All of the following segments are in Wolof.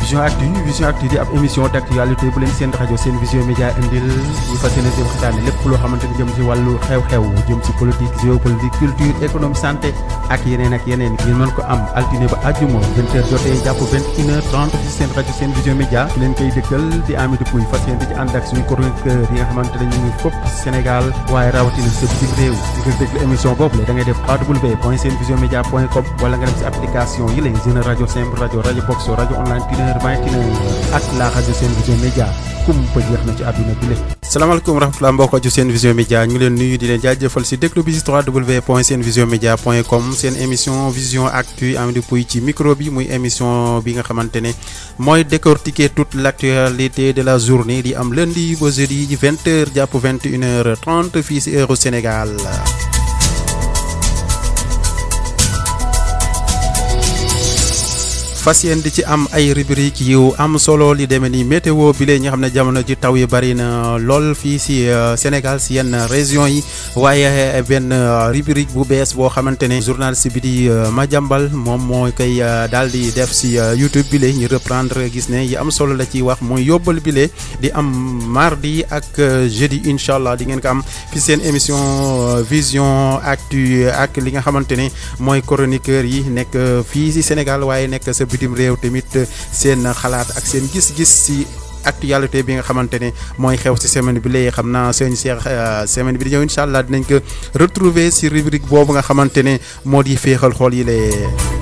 Vision Actu Vision Actu di ab émission d' actualité bu leen seen rajo seen vision média indil ñu fas yéene seen waxtaane lépp loo xamante ni jëm si wàllu xew-xew jëm si politique géopolitique culture économie santé ak yeneen ak yeneen ngeen mën ko am altine ba àjjuma vingt heures jotee jàpp vingt une heure trente si seen rajo seen vision média ki leen koy dëkkal di Amidou Pouy fas yéene di ci ànd ak suñu chroniqueur yi nga xamante ne ñu ngi fopp Sénégal waaye rawatina sa bitim réew ngir déglu émission boobu la da ngay def www point seen vision média point com wala nga dem si application yi lay Zene rajo simple rajo rajo box rajo online tuner vingt ak la rajo seen vision média kumpa jeex na ci àdduna bi lépp salaamaaleykum rahmatulah mbokk aju seen vision média ñu ngi leen nuyu di leen jaajëfal si déglu bi si www point seen vision média point com seen émission vision actu Amidou Pouy ci micro bi muy émission bi nga xamante ne mooy décortiquer toute l' actualité de la journée di am lundi ba jeudi vingt heures jàpp vingt une heure trente fii si heure Sénégal. fas yéen di ci am ay rubrique yu am solo li demee ni météo bi lee ñu xam ne jamono ji taw yi bari na lool fii si Sénégal si yenn région yi waaye benn rubrique bu bees boo xamante ne journaliste bi di Madiambal moom moo koy daal di def si YouTube bi lee ñu reprendre gis ne yi am solo la ciy wax muy yóbbal bi lee di am mardi ak jeudi incha allah di ngeen ko am fi seen émission vision actu ak li nga xamante ne mooy chroniqueur yi nekk fii si Sénégal waaye nekk sa bitim réew tamit seen xalaat ak seen gis-gis ci actualité bi nga xamante ne mooy xew ci semaine bi léegi xam naa sëñ Cheikh semaine bi di ñëw incha allah dinañ ko retrouver ci rubrique boobu nga xamante ne moo di féexal xool yi lee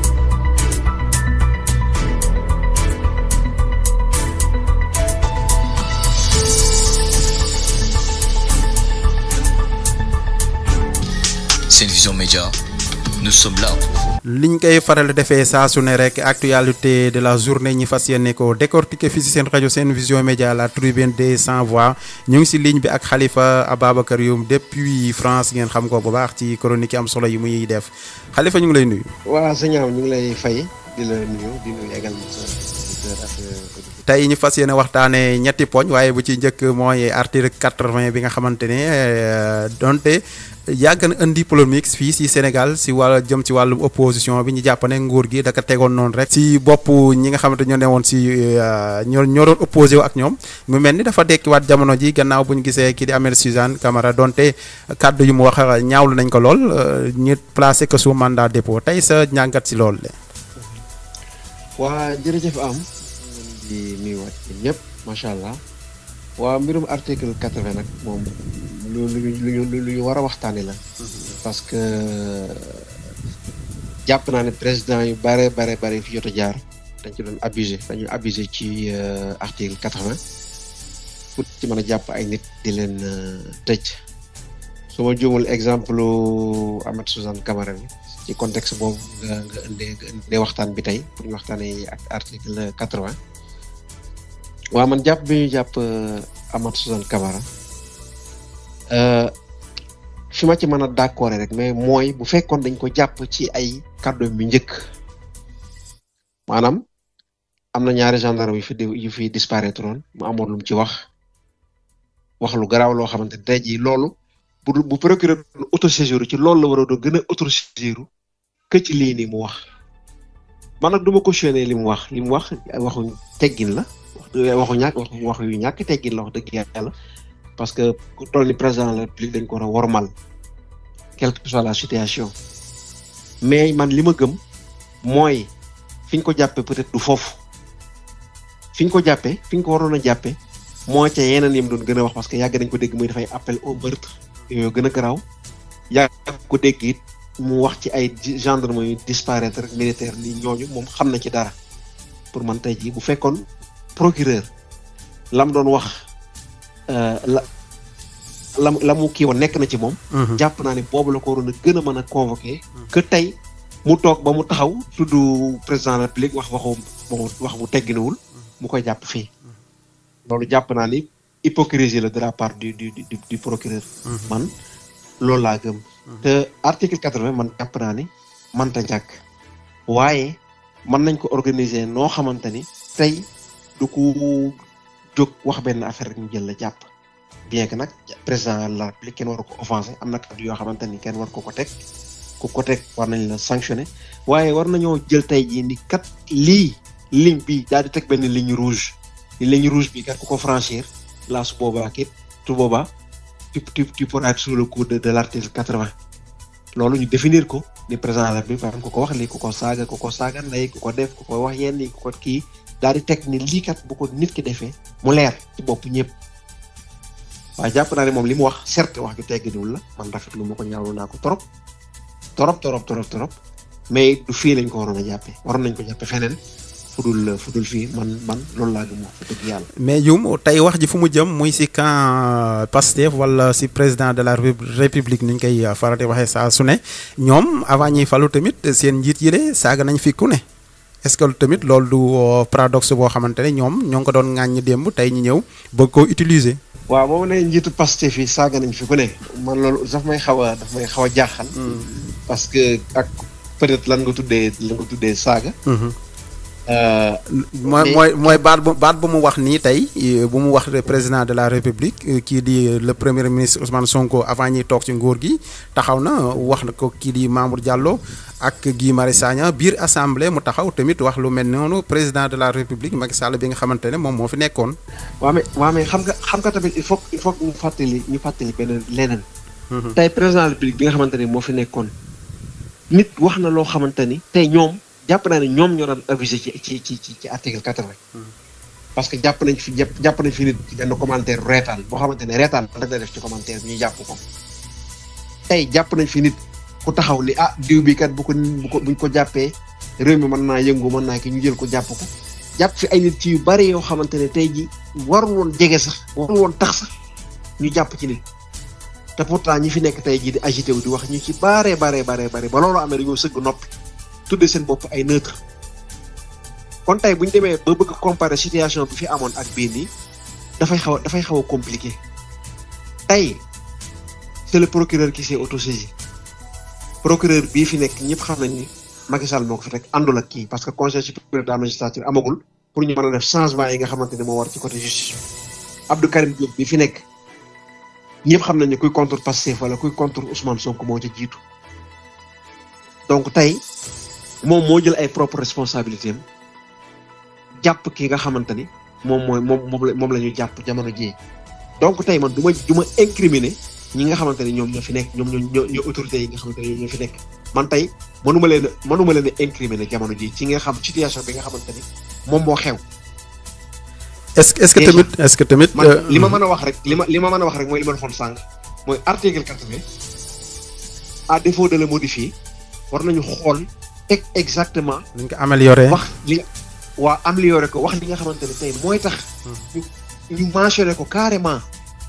Seen Vision Média nous sommes là pour vous. liñ koy faral defee saa su ne rek actualité de la journée ñi fas yéene ko décortiquer fii si seen rajo seen vision média la tribune des sans voix ñu ngi si ligne bi ak Khalifa Ababacar Youm depuis France ngeen xam ko bu baax ci chronique yi am solo yi muy def Khalifa ñu ngi lay nuyu. waaw sëñ ñu ngi lay fay di la nuyu di nuyu également sa auditeur ak tey ñu fas yéene waxtaanee ñetti poñ waaye bu ci njëkk mooy article quatre-vingt bi nga xamante ne donte. yàgg na indi polémique fii si Sénégal si wàll jëm ci wàllu opposition bi ñu jàpp ne nguur gi daka tegoon noonu rek si bopp ñi nga xamante ñoo ne woon si ñoo ñoo doon opposé wu ak ñoom mu mel ni dafa dekkiwaat jamono ji gannaaw bu ñu gisee kii di Ahmed Suzanne Camara donte kàddu yu mu wax ñaawlu nañ ko lool ñu placé ko sous mandat dépôt tey sa njàngat si loolu de. waa jërëjëf am di nuyuwaat ñëpp macha allah waa mbirum article quatre-vingt nag moom. lu lu lu lu ñu war a waxtaanee la. parce que jàpp naa ne président yu bare bare bare fi jot a jaar dañ ci doon abusé dañu abusé ci article quatre-vingt pour ci mën a jàpp ay nit di leen tëj su ma juumul exemple Ahmed Suzanne Camara bi ci contexte boobu nga nga indee nga indee waxtaan bi tey pour ñu waxtaanee ak article quatre-vingt waaw man jàpp bi ñu jàpp Ahmed Suzanne Camara. fi ma ci mën a d'accord rek mais mooy bu fekkoon dañ ko jàpp ci ay kàddu bi njëkk maanaam am na ñaari gendarme yu fi yu fi disparaître woon mu amoon lu mu ci wax wax lu garaaw loo xamante ne tey jii loolu bu bu procureur autosaisir ci loolu la war a doon gën a autosaisir que ci lii nii mu wax man nag du ma cautionner li mu wax li mu wax waxu teggin la waxu ñàkk waxu wax yu ñàkk teggin la wax dëgg yàlla. parce que ku toll ni président de la république dañ ko war a wormal quelle que soit la situation mais man li ma gëm mooy fi ñu ko jàppee peut-être du foofu fi ñu ko jàppee fi ñu ko waroon a jàppee moo ca yeneen yim doon gën a wax parce que yàgg nañ ko dégg muy dafay appel au meurtre yooyu gën a garaaw yàgg ko dégg it mu wax ci ay gendarme yu disparaître militaire li ñooñu moom xam na ci dara pour man tey jii bu fekkoon procureur lam doon wax la la la mu kii woon nekk na ci moom. jàpp naa ne boobu la ko waroon a gën a mën a convoqué. que tey mu toog ba mu taxaw tudd président de la République wax waxu wax bu tegginuwul mu koy jàpp fii. loolu jàpp naa ni hypocrisie la de la part du du du du procureur. man loolu laa gëm. te article quatre-vingt man jàpp naa ni mënta ñàkk. waaye mën nañ ko organiser noo xamante ni tey du ko jóg wax benn affaire rek ñu jël la jàpp bien que nag président de la République kenn waru ko offensé am na kàddu yoo xamante ni kenn war ko ko teg ku ko teg war nañ la sanctionné waaye war nañoo jël tey jii ni kat lii ligne bi daal di teg benn ligne rouge ligne rouge bi kat ku ko franchir la su boobaa kit su boobaa tu tu tu pourras être sous le coup de de l'article quatre-vingt loolu ñu définir ko ni président la bi par exemple ku ko wax lii ku ko saaga ku ko saaga ndey ku ko def ku ko wax yenn yi ku ko kii daal di teg ni lii kat bu ko nit ki defee mu leer ci bopp ñëpp waaye jàpp naa ne moom li mu wax certes wax ju tegginuwul la man rafetlu ma ko ñaawlu naa ko trop trop trop trop trop mais du fii lañ ko waroon a jàppee waroon nañ ko jàppee feneen fudul fudul fii man man loolu laa gëm wax fa dëgg yàlla. mais Youm tey wax ji fu mu jëm muy si camp Pastef wala si président de la république ni ñu koy faral di waxee saa su ne ñoom avant ñuy falu tamit seen njiit yi de saaga nañ fi ku ne est-ce que tamit loolu du paradoxe boo xamante ne ñoom ñoo ngi ko doon ŋàññi démb tey ñu ñëw bëgg koo utiliser. waaw boobu ne njiitu Pastef yi saaga nañ fi ku ne man loolu daf may xaw a daf may xaw a jaaxal. parce que ak peut-être lan nga tuddee lan nga tuddee saaga. mooy mooy mooy baat bu baat bu mu wax nii tey bu mu wax président de la république kii di le premier ministre Ousmane Sonko avant ñuy toog ci nguur gi taxaw na wax na ko kii di Mamour Diallo ak Guy Marius Sagna biir assemblée mu taxaw tamit wax lu mel noonu président de la république Macky Sall bi nga xamante ne moom moo fi nekkoon. waaw mais waaw mais xam nga xam nga tamit il faut il faut ñu fàttali ñu fàttali beneen leneen. tey président de la république bi nga xamante ne moo fi nekkoon nit wax na loo xamante ni tey ñoom. jàpp naa ne ñoom ñoo doon avisé ci ci ci ci article quatre-vingt parce que jàpp nañ fi jàpp nañ fi nit ci benn commentaire reetaan boo xamante ne reetaan rek la def ci commentaire bi ñu jàpp ko tey jàpp nañ fi nit ku taxaw li ah diw bi kat bu ko bu ko buñ ko jàppee réew mi mën naa yëngu mën naa ki ñu jël ko jàpp ko jàpp fi ay nit ci yu bari yoo xamante ne tey ji warul woon jege sax warul woon tax sax ñu jàpp ci nit te pourtant ñi fi nekk tey ji di agité wu di wax ñu ci baree baree baree bare ba loolu amee dañoo sëgg noppi tudde seen bopp ay neutre kon tey bu ñu demee ba bëgg comparer situation bi fi amoon ak bii nii dafay xaw a dafay xaw a compliqué tey c'est le procureur qui s'est autosaisi procureur bii fi nekk ñëpp xam nañ ni Macky Sall moo ko fi teg àndul ak kii parce que conseil supérieur de la magistrature amagul pour ñu mën a def changement yi nga xamante ne moo war ci côté justice Abdou Karim Diop bi fi nekk ñëpp xam nañ ne kuy contre Pastef wala kuy contre Ousmane Sonko moo ca jiitu donc tey moom moo jël ay propre responsabilité am jàpp ki nga xamante ni moom mooy moom moom la moom la ñu jàpp jamono jii donc tey man du ma du ma incriminer ñi nga xamante ni ñoom ñoo fi nekk ñoom ñoo ñoo autorités yi nga xamante ni ñoo fi nekk man tey mënuma leen a mënuma leen a incriminer jamono jii ci nga xam situation bi nga xamante ni moom moo xew. est-ce que est-ce que tamit est-ce que tamit. man li ma mën a wax rek li ma li ma mën a wax rek mooy li ma defoon sànq mooy article quatre-vingt à défaut de le modifier war nañu xool. teg exactement. ni nga ko amélioré. wax li nga waa amélioré ko wax li nga xamante ne tey mooy tax. ñu ñu mentionné ko carrément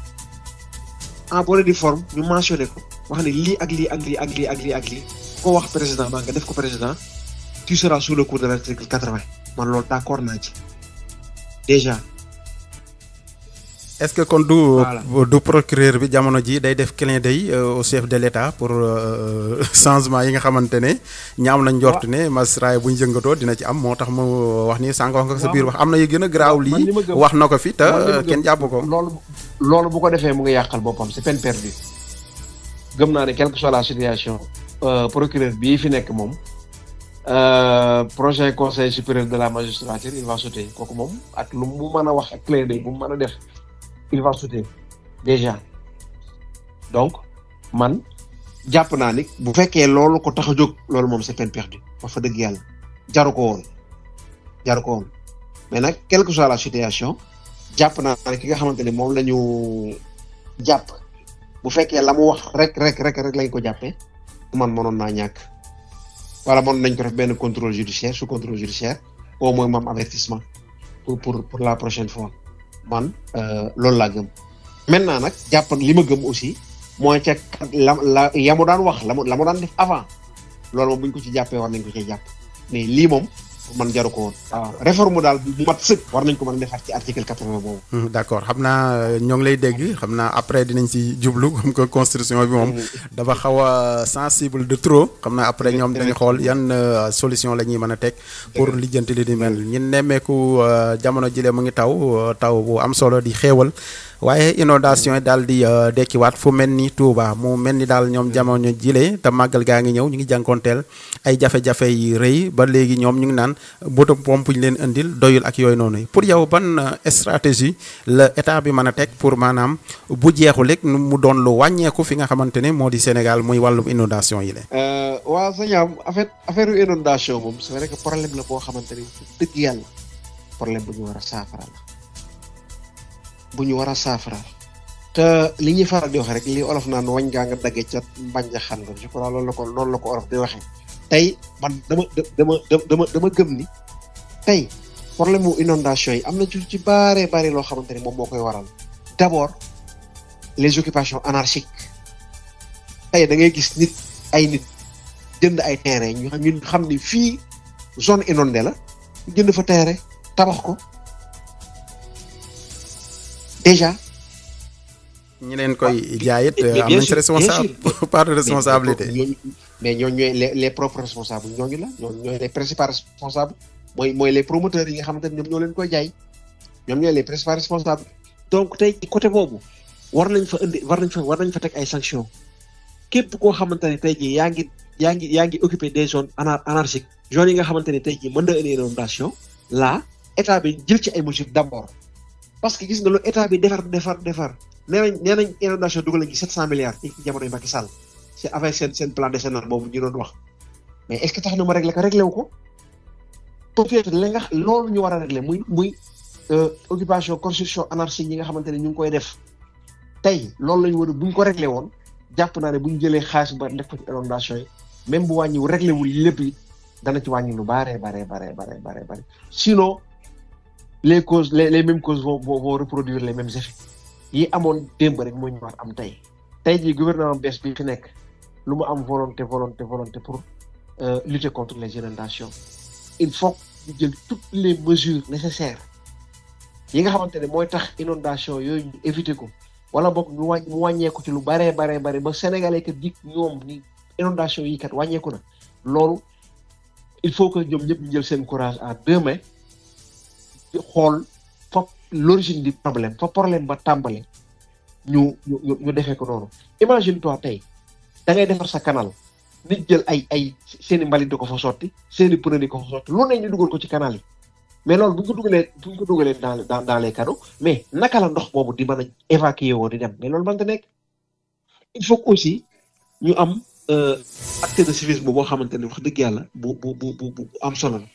en bonne et due forme ñu mentionné ko wax ne lii ak lii ak lii ak lii ak lii ak lii ko wax président maa nga def ko président tu seras sous le coup de l'article quatre-vingt man loolu d'accord naa ci déjà. est-ce que kon du du procureur bi jamono ji day def clin d'œil au chef de l'État pour changement yi nga xamante ne ñaaw nañ njort ne magistrat yi bu ñu yëngatoo dina ci am moo tax mu wax ni sànq wax nga sa biir wax am na yu gën a garaaw lii wax na ko fi te kenn jàpp ko loolu loolu bu ko defee mu ngi yàqal boppam c'est peine perdue gëm naa ne quelle que soit la situation procureur bii fi nekk moom prochain conseil supérieur de la magistrature il va sauter kooku moom ak lu mu mën a wax ak clin d'œil bu mu mën a def il va sauter déjà donc man jàpp naa ni bu fekkee loolu ko tax a jóg loolu moom c'est peine perdue wax fa dëgg yàlla jaru ko woon jaru ko woon mais nag quelle que soit la situation jàpp naa ne ki nga xamante ni moom la ñu jàpp bu fekkee la mu wax rek rek rek rek lañ ko jàppee man mënoon naa ñàkk wala mënoon nañ ko def benn contrôle judiciaire sous contrôle judiciaire au moins moom avertissement pour pour pour la prochaine fois man loolu laa gëm maintenant nag jàpp li ma gëm aussi mooy ca la la yamu daan wax la mu la mu daan def avant loolu moom bu ñu ko ci jàppee war nañ ko cee jàpp mais lii moom man jaru ko woon. waaw réforme daal bu mat sëkk war nañ ko mën a defaat ci article quatre-vingt boobu. d'accord xam naa ñoo ngi lay dégg xam naa après dinañ ci jublu comme que constitution bi moom. dafa xaw a sensible de trop. xam naa après ñoom dañu xool yan solution la ñuy mën a teg. pour lijjanti li di mel ñun nemmeeku jamono jile mu ngi taw taw bu am solo di xéewal. waaye inondation yi daal di dekkiwaat fu mel ni Touba mu mel ni daal ñoom jamono jile te màggal gaa ngi ñëw ñu ngi jànkoonteel ay jafe-jafe yi rëy ba léegi ñoom ñu ngi naan moto pompe ñu leen indil doyul ak yooyu noonu pour yow ban stratégie la état bi mën a teg pour maanaam bu jeexul rek mu doon lu wàññeeku fi nga xamante ne moo di Sénégal muy wàllum inondation yi la. waaw sëñ am en fait affaire inondation moom c'est vrai que problème la boo xamante ni dëgg yàlla problème bu ñu war a saafara la bu ñu war a saafara te li ñuy faral di wax rek li olof naan wañ gaa nga dagge ca mbañ xam nga je crois loolu la ko loolu la ko olof di waxee tey man dama dama dama dama gëm ni tey problème mu inondation yi am na ci ci bare bari loo xamante ni moom moo koy waral d'abord les occupations anarchiques tey da ngay gis nit ay nit jënd ay terrain ñu ñun xam ni fii zone inondée la jënd fa terrain tabax ko déjà. ñi leen koy jaayit am nañ ci responsable part de responsabilité. mais ñooñu ñooy les les propres responsables ñooñu la ñooñu ñooy les principaux responsables mooy mooy les promoteurs yi nga xamante ne ñoom ñoo leen koy jaay ñoom ñooy les principaux responsables. donc tey côté boobu war nañ fa indi war nañ fa war nañ fa teg ay sanctions képp koo xamante ne tey jii yaa ngi yaa ngi yaa ngi occupé des zones anar anarchiques zones yi nga xamante ne tey jii mën na indi inondation là état bi jël ci ay mesures d'abord parce que gis nga lu état bi defar defar defar nee nañ nee nañ inondation dugal nañ ci sept cent milliards ci jamono yi Macky Sall c'est avec seen seen plan décennal boobu ñu doon wax mais est-ce que tax na ma régler ko réglé wu ko peut-être li nga loolu ñu war a régler muy muy occupation construction anarchique yi nga xamante ne ñu ngi koy def tey loolu la ñu war a bu ñu ko réglé woon jàpp naa ne bu ñu jëlee xaalis ba def ko ci inondation yi même bu wàññiwu réglé wul lépp it dana ci wàññi lu bare bare bare bare bare bare sinon les causes les les mêmes causes vont vont reproduire les mêmes effets yi amoon démb rek moo ñu war am tey tey jii gouvernement bees bi fi nekk lu mu am volonté volonté volonté pour lutter contre les inondations il faut ñu jël toutes les mesures nécessaires yi nga xamante ne mooy tax inondation yooyu ñu éviter ko wala boog ñu wàññ mu wàññeeku ci lu baree baree bare ba sénégalais kat dik ñoom ni inondation yi kat wàññeeku na loolu il faut que ñoom ñëpp ñu jël seen courage à deux mains xool fa l'origine du problème fa problème ba tàmbale ñu ñu ñu defee ko noonu imagine toi tey da ngay defar sa canal nit jël ay ay seeni mbalit di ko fa sotti seeni pneu di ko fa sotti lu ne ñu dugal ko ci canal yi mais loolu bu ñu ko dugalee bu ñu ko dugalee dans dans dans les canaux mais naka la ndox boobu di mën a évacuer woo di dem mais loolu mënta nekk il faut que aussi ñu am acte de civisme boo xamante ne wax dëgg yàlla bu bu bu bu am solo la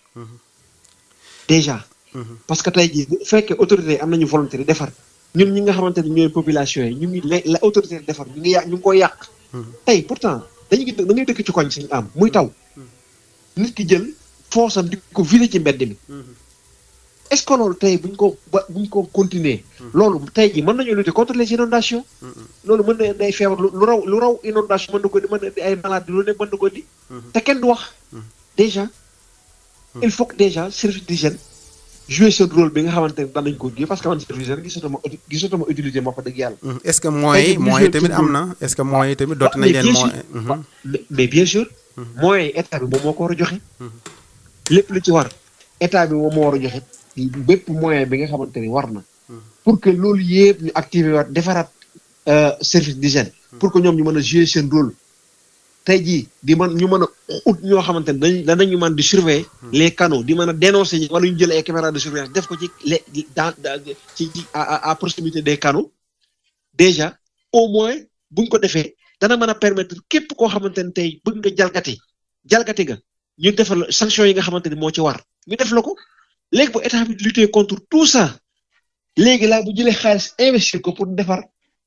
déjà parce que tey jii bu fekkee autorité am nañu volonté di defar ñun ñi nga xamante ne ñooy population yi ñu ngi la autorité di defar ñu ngi yàq ñu ngi koy yàq tey pourtant dañu da ngay dëkk ci koñ suñu am muy taw nit ki jël foosam di ko vider ci mbedd mi est-ce que loolu tey buñ ko ba buñ ko continuer loolu tey jii mën nañu lutter contre les inondations loolu mën na day feebar lu raw lu raw inondation mën na ko di mën na di ay maladies lu ne mën na ko di te kenn du wax déjà il faut que déjà service d'hygiène jouer seen rôle bi nga xamante ne danañ ko jouer parce que man service d'hygiène gisatuma gisatuma utilité moo fa dëgg yàlla est-ce que moyens moyens tamit am na est-ce que moyens tamit doot nañ leen moyens mais bien sûr moyens état bi moom moo ko war a joxe lépp lu ci war état bi moom moo war a joxe bépp moyen bi nga xamante ni war na pour que loolu yëpp ñu activer waat defaraat service d'hygiène pour que ñoom ñu mën a jouer seen rôle tey jii di mën ñu mën a ut ñoo xamante ne dañ danañu mën di surveiller les canaux di mën a dénoncer ñi wala ñu jël ay caméras de surveillance def ko ci les dans ci ci à à proximité des canaux déjà au moins buñ ko defee dana mën a permettre képp koo xamante ne tey bëgg nga jalgati jalgati nga ñu defal sanction yi nga xamante ni moo ci war ñu def la ko léegi bu état bi lutter contre tout ça léegi laa bu jëlee xaalis investir ko pour defar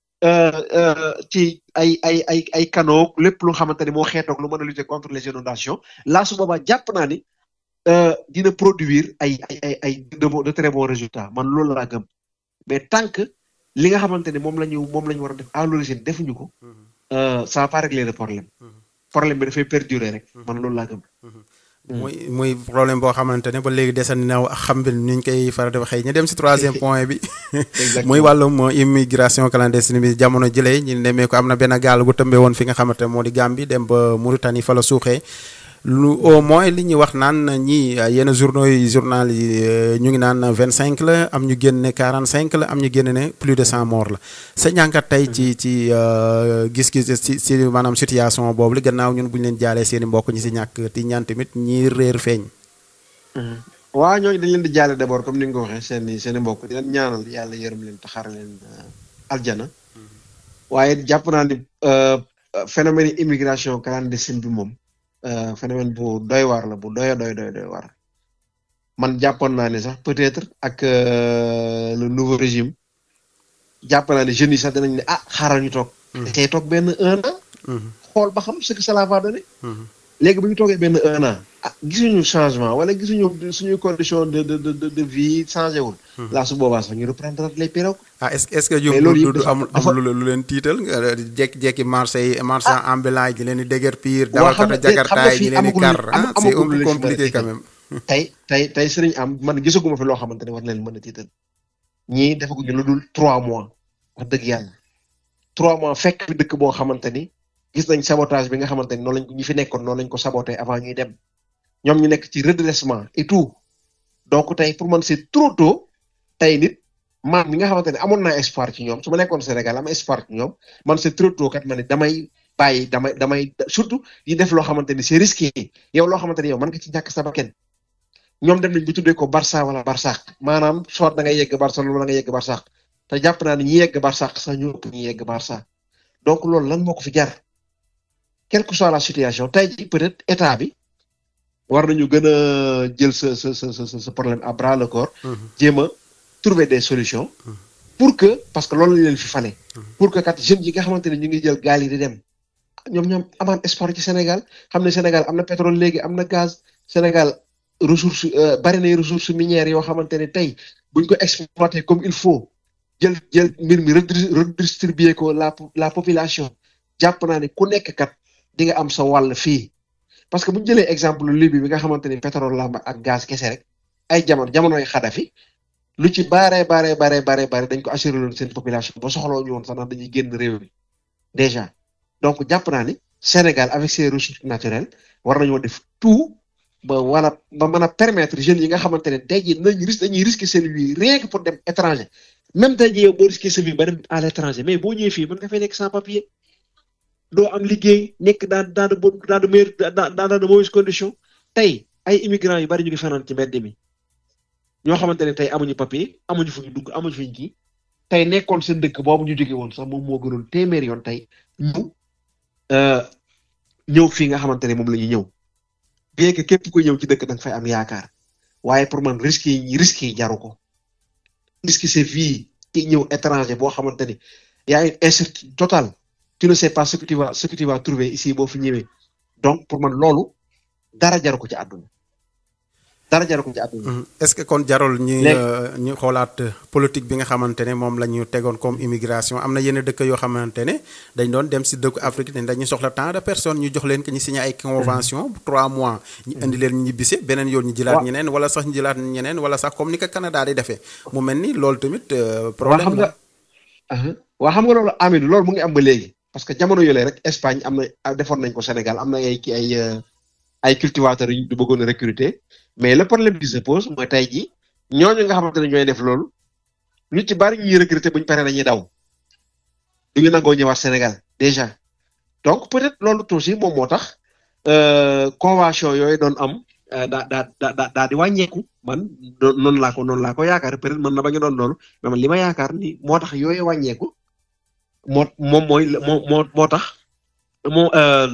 ci ay ay ay ay canaux lépp lu xamante ni moo xeetoog lu mën a lutter contre les inondations là su boobaa jàpp naa ni dina produire ay ay ay ay de très bons résultats man loolu laa gëm mais tant que li nga xamante ni moom la ñu moom la ñu war a def à l'origine defuñu ko ça va pas régler le problème problème bi dafay perdurer rek man loolu laa gëm muy muy problème boo xamante ne ba léegi desandi na xam bi ni ñu koy faral di waxee ñu dem si troisième point bi. muy wàllum immigration clandestine bi jamono jëlee ñu demee ko am na benn gaal gu tëmbee woon fi nga xamante ne moo di Gambie dem ba Mauritanie fa la suuxee. lu au moins li ñuy wax naan ñii yenn journaux yi journal yi ñu ngi naan vingt cinq la am ñu génn ne quarante cinq la am ñu génn ne plus de cent morts la sa ñànkat tey ci ci gis-gis ci ci maanaam situation boobu li gannaaw ñun bu ñu leen jaalee seen i mbokk ñi si ñàkk ti ñaan tamit ñi réer feeñ. waa ñooñu dañ leen di jaale d'abord comme ni nga ko waxee seen i seen i mbokk di leen ñaanal yàlla yërëm leen te xaar leen aljana waaye jàpp naa ni phénomène immigration clandestine bi moom phénomène bu doy waar la bu doy doy doy doy waar man jàppoon naa ne sax peut-être ak le nouveau régime jàpp naa ne jeunes yi sax dinañ ne ah xaaral ñu toog. da cay toog benn un an. xool ba xam ce que cela va donner. léegi bu ñu toogee benn un an ah gisuñu changement wala gisuñu suñuy condition de de de de vie changé wul. laa su boobaa sax ñu reprendre les pirogues. ah est-ce est-ce que ñoom du du amul amul lu leen tiital jékki-jékki marché yi marchand ambulant yi di leen di déguerpir. dawalkatu jakarta yi di leen di kar ah c'est un peu compliqué quand même. tey tey tey sëriñ am man gisaguma fi loo xamante ne war na leen mën a tiital ñii defaguñu lu dul trois mois wax dëgg yàlla trois mois fekk fi dëkk boo xamante ni gis nañ sabotage bi nga xamante ni noonu lañ ko ñi fi nekkoon noonu lañ ko saboté avant ñuy dem ñoom ñu nekk ci redressement et tout donc tey pour man c'est trop tôt tey nit man mi nga xamante ne amoon naa espoir ci ñoom su ma nekkoon Sénégal am espoir ci ñoom man c'est trop tôt kat ma ne damay bàyyi damay damay surtout yi def loo xamante ni c'est risqué yow loo xamante ni yow mën nga ci ñàkk sa bakkan ñoom dem nañ bu tuddee ko Barça wala Barsaq maanaam soit da ngay yegg Barcelone wala nga yegg Barsaq te jàpp naa ne ñi yegg Barsaq sax ñu ëpp ñi yegg Barça donc loolu lan moo ko fi jar quelle que soit la situation tey jii peut-être état bi war nañu gën a jël sa sa sa sa sa problème à bras le corps. jéem a trouver des solutions. pour que parce que loolu la leen fi fale. pour que kat jeunes yi nga xamante ne ñu ngi jël gaal yi di dem ñoom ñoom amaan espoir ci Sénégal xam ne Sénégal am na pétrole léegi am na gaz Sénégal. ressource bari na ressources minières yoo xamante ne tey buñ ko exploiter comme il faut jël jël mbir mi redistribuer ko la la population jàpp naa ne ku nekk kat di nga am sa wàll fii parce que bu ñu jëlee exemple Libye bi nga xamante ni pétrole la ak gaz kese rek ay jamono jamonoy Kadhafi lu ci baaree baaree baaree baaree baaree dañ ko assurer loon seen population ba soxloo ñu woon sax ndax dañuy génn réew mi déjà donc jàpp naa ni Sénégal avec ses ressources naturelles war nañoo def tout. ba wala ba mën a permettre jeunes yi nga xamante ne tey jii dinañ risque dañuy risquer seen vie rien que pour dem étranger même tey jii yow boo risquer sa vie ba dem à l'étranger mais boo ñëwee fii mën nga fay nekk sans papier doo am liggéey nekk dans dans de bonnes dans de meilleures dans dans de mauvaises conditions tey ay immigrants yu bari ñu ngi fanaan ci mbedd mi ñoo xamante ne tey amuñu papier amuñu fu ñu dugg amuñu fu ñu kii tey nekkoon seen dëkk boobu ñu jóge woon sax moom moo gënoon téeméer yoon tey ñu ñëw fii nga xamante ne moom la ñuy ñëw. bien que képp ku ñëw ci dëkk da nga fay am yaakaar waaye pour man risques yi risques yi jaru ko risque c'est vie ki ñëw étranger boo xamante ni y a une incertitude totale tu ne sais pas ce que tu vas ce que tu vas trouver ici boo fi ñëwee donc pour man loolu dara jaru ko ci àdduna dara jaru ko ci àdduna. est-ce que kon jarul ñu ñu xoolaat politique bi nga xamante ne moom la ñu tegoon comme immigration am na yenn dëkk yoo xamante ne dañ doon dem si dëkku Afrique ne dañuy soxla tant de personnes ñu jox leen que ñu signé ay convention trois mois ñu indi leen ñu ñibbise beneen yoon ñu jëlaat ñeneen wala sax ñu jëlaat ñeneen wala sax comme ni ko Canada di defee mu mel ni loolu tamit problème la waa xam nga loolu Amidou loolu mu ngi am ba léegi parce que jamono yoolee rek Espagne am na defoon nañ ko Sénégal am na ay ki ay ay cultivateurs yu bëggoon a recruter mais le problème qui se pose mooy tey jii ñooñu nga xamante ne ñooy def loolu ñu ci bari ñuy recruter buñ paree dañuy daw du ñu nangoo ñëwaat Sénégal déjà donc peut-être loolu aussi moom moo tax convention yooyu doon am daa daa daa daa di wàññeeku man noonu laa ko noonu laa ko yaakaar peut-être mën na ba ñu doon loolu mais man li ma yaakaar ni moo tax yooyu wàññeeku moo moom mooy moo moo moo tax moo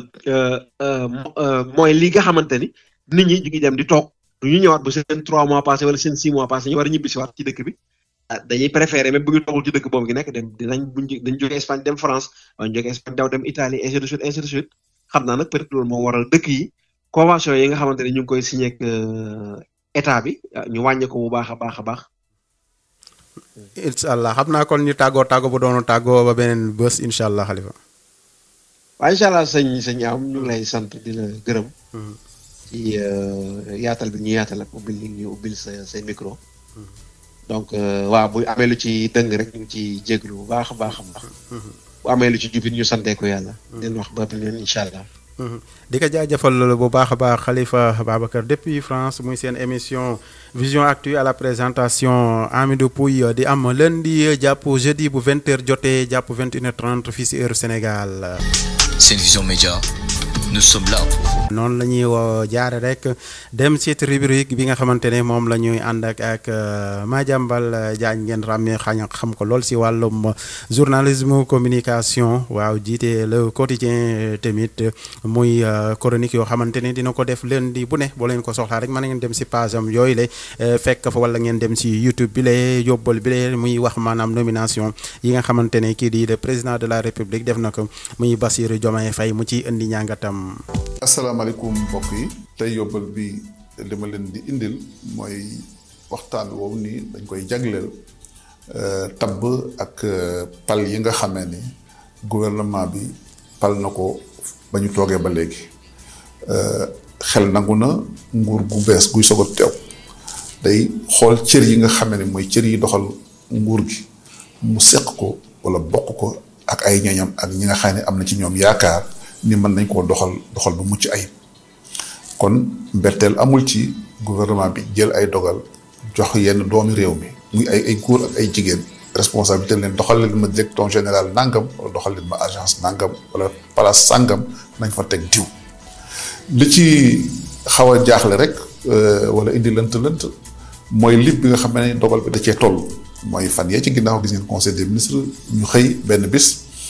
mooy li nga xamante ni nit ñi ñu ngi dem di toog. du ñu ñëwaat ba seen trois mois passé wala seen six mois passé ñu war a ñibbisi waat ci dëkk bi dañuy préférer même bu ñu toogul ci dëkk boobu gi nekk dem dinañ buñ dañ jógee Espagne dem France wala ñu jógee Espagne daw dem Italie ainsi de suite ainsi de suite xam naa nag peut-être loolu moo waral dëkk yi convention yi nga xamante ne ñu ngi koy signé ak état bi ñu wàññi ko bu baax a baax a baax. incha allah xam naa kon ñu tàggoo tàggoo bu doonu tàggoo ba beneen bés incha allah xalifa. waaw incha allah sëñ sëñ am ñu ngi lay sant di la gërëm. ci yaatal bi ñu yaatal ak ubbil li ñu ubbil sa say micro. donc waaw bu amee lu ci dëng rek ñu ngi ci jéglu bu baax a baax a baax. bu amee lu ci jubit ñu santee ko yàlla. leen wax ba beneen incha allah. di ko jaajëfal bu baax a baax Khalifa Babacar depuis France muy seen émission vision actu à la présentation Amidou Pouye di am lundi jàpp jeudi bu 20h jotee jàpp 21h30 fii si heure Sénégal. Seen Vision Média nous sommes là pour vous. noonu la ñuy woo jaare rek dem ci rubrique bi nga xamante ne moom la ñuy ànd ak ak Madiambal Diagne ngeen ràmmee xañ xam ko lool si wàllum journalisme communication waaw jiite le quotidien tamit muy chronique yoo xamante ne dina ko def lundi bu ne boo leen ko soxlaa rek mën ngeen dem si page am yooyu le fekk fa wala ngeen dem si YouTube bi le yóbbal bi le muy wax maanaam nomination yi nga xamante ne kii di le président de la république def na ko muy Bassirou Diomaye Faye mu ci indi ñàngatam. asalaamaaleykum mbokk yi tey yóbbal bi li ma leen di indil mooy waxtaan woowu nii dañ koy jagleel tabb ak pal yi nga xamee ni gouvernement bi pal na ko ba ñu toogee ba léegi xel nangu na nguur gu bees guy soog a teew day xool cër yi nga xamee ni mooy cër yi doxal nguur gi mu seq ko wala bokk ko ak ay ñoñam ak ñi nga xam ne am na ci ñoom yaakaar ni mën nañ koo doxal doxal bu mucc ayib kon mbetteel amul ci gouvernement bi jël ay dogal jox yenn doomi réew mi muy ay ay góor ak ay jigéen responsabilité leen doxal leen ma directeur général nangam wala doxal leen ma agence nangam wala place sangam nañ fa teg diw li ci xaw a jaaxle rek wala indi lënt lënt mooy lim bi nga xam ne dogal bi da cee toll mooy fan yee ci ginnaaw gis ngeen conseil des ministres ñu xëy benn bis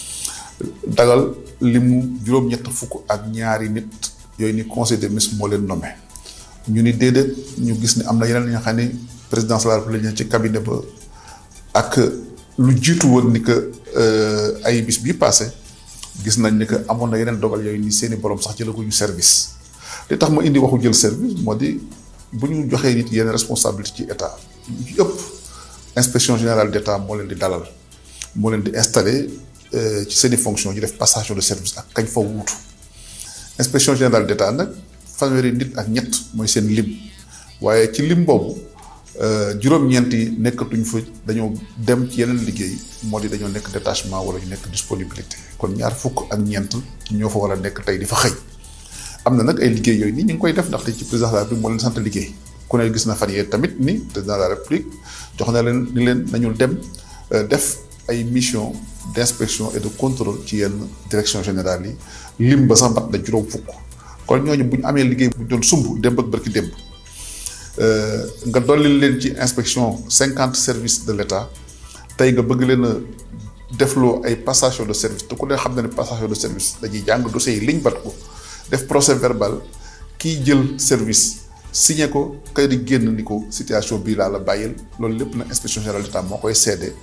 dagal limu juróom-ñett fukk ak ñaari nit yooyu ni conseil des ministres moo leen nommé ñu ni déedéet ñu gis ne am na yeneen ñoo xam ne présidence de la république ci cabinet ba ak lu jiitu woon ni que ay bis bii passé gis nañ ni que amoon na yeneen dogal yooyu ni seeni borom sax jëlaguñu service li tax ma indi waxu jël service moo di bu ñu joxee nit yenn responsabilité ci état ci ëpp inspection générale d' état moo leen di dalal moo leen di installé ci seeni fonction ñu def passation de service ak kañ fa wuutu inspection générale d' état nag fanweeri nit ak ñett mooy seen lim waaye ci lim boobu juróom-ñeent yi nekkatuñ fa dañoo dem ci yeneen liggéey moo di dañoo nekk détachement wala ñu nekk disponibilité kon ñaar fukk ak ñeent ñoo fa war a nekk tey di fa xëy am na nag ay liggéey yooyu nii ñu ngi koy def ndaxte ci président de la république moo leen sant liggéey ku ne gis na fan yee tamit ni président de la république jox na leen ni leen nañu dem def ay mission d' inspection et de contrôle ci yenn direction générale yi lim ba sax mat na juróom fukk kon ñooñu bu ñu amee liggéey bu ñu doon sumb démb ak barki démb nga dolli leen ci inspection cinquante services de l' état tey nga bëgg leen a defloo ay passation de service te ku ne xam na ne passation de service dañuy jàng dossier yi liñ bat ko def procès verbal kiy jël service signé ko kay di génn ni ko situation bii laa la bàyyil loolu lépp na inspection générale d' état moo koy seede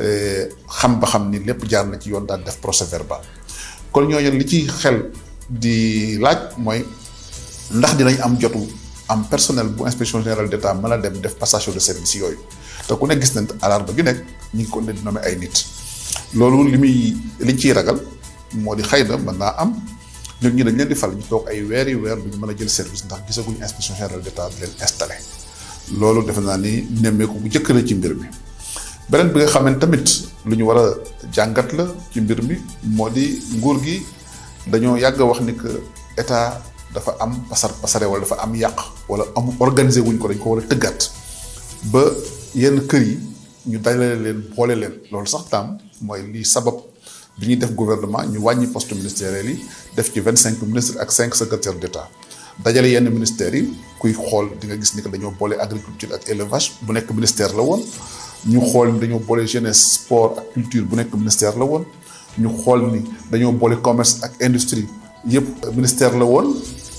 xam ba xam ni lépp jaar na ci yoon daan def procès verbal kon ñooñu li ci xel di laaj mooy ndax dinañ am jotu am personnel bu inspection générale d' état mën a dem def passation de service yooyu te ku ne gis nañ alarba ju nekk ñu ngi ko ne di nommé ay nit loolu li muy liñ ciy ragal moo di xëy na mën naa am ñun ñi dañ leen di fal ñu toog ay weer yu weer duñu mën a jël service ndax gisaguñu inspection générale d' état di leen installé loolu defe naa ni nemmeeku bu njëkk la ci mbir mi beneen bi nga xam ne tamit lu ñu war a jàngat la ci mbir mi moo di nguur gi dañoo yàgg a wax ni que état dafa am pasar pasare wala dafa am yàq wala am organisé wuñ ko dañ ko war a tëggaat ba yenn kër yi ñu dajale leen boole leen loolu sax taam mooy lii sabab bi ñuy def gouvernement ñu wàññi poste ministériel yi def ci vingt cinq ministres ak cinq secrétaires d' état dajale yenn ministères yi kuy xool di nga gis ni que dañoo boole agriculture ak élevage bu nekk ministère la woon ñu xool ni dañoo boole jeunesse sport ak culture bu nekk ministère la woon ñu xool ni dañoo boole commerce ak industrie yëpp ministère la woon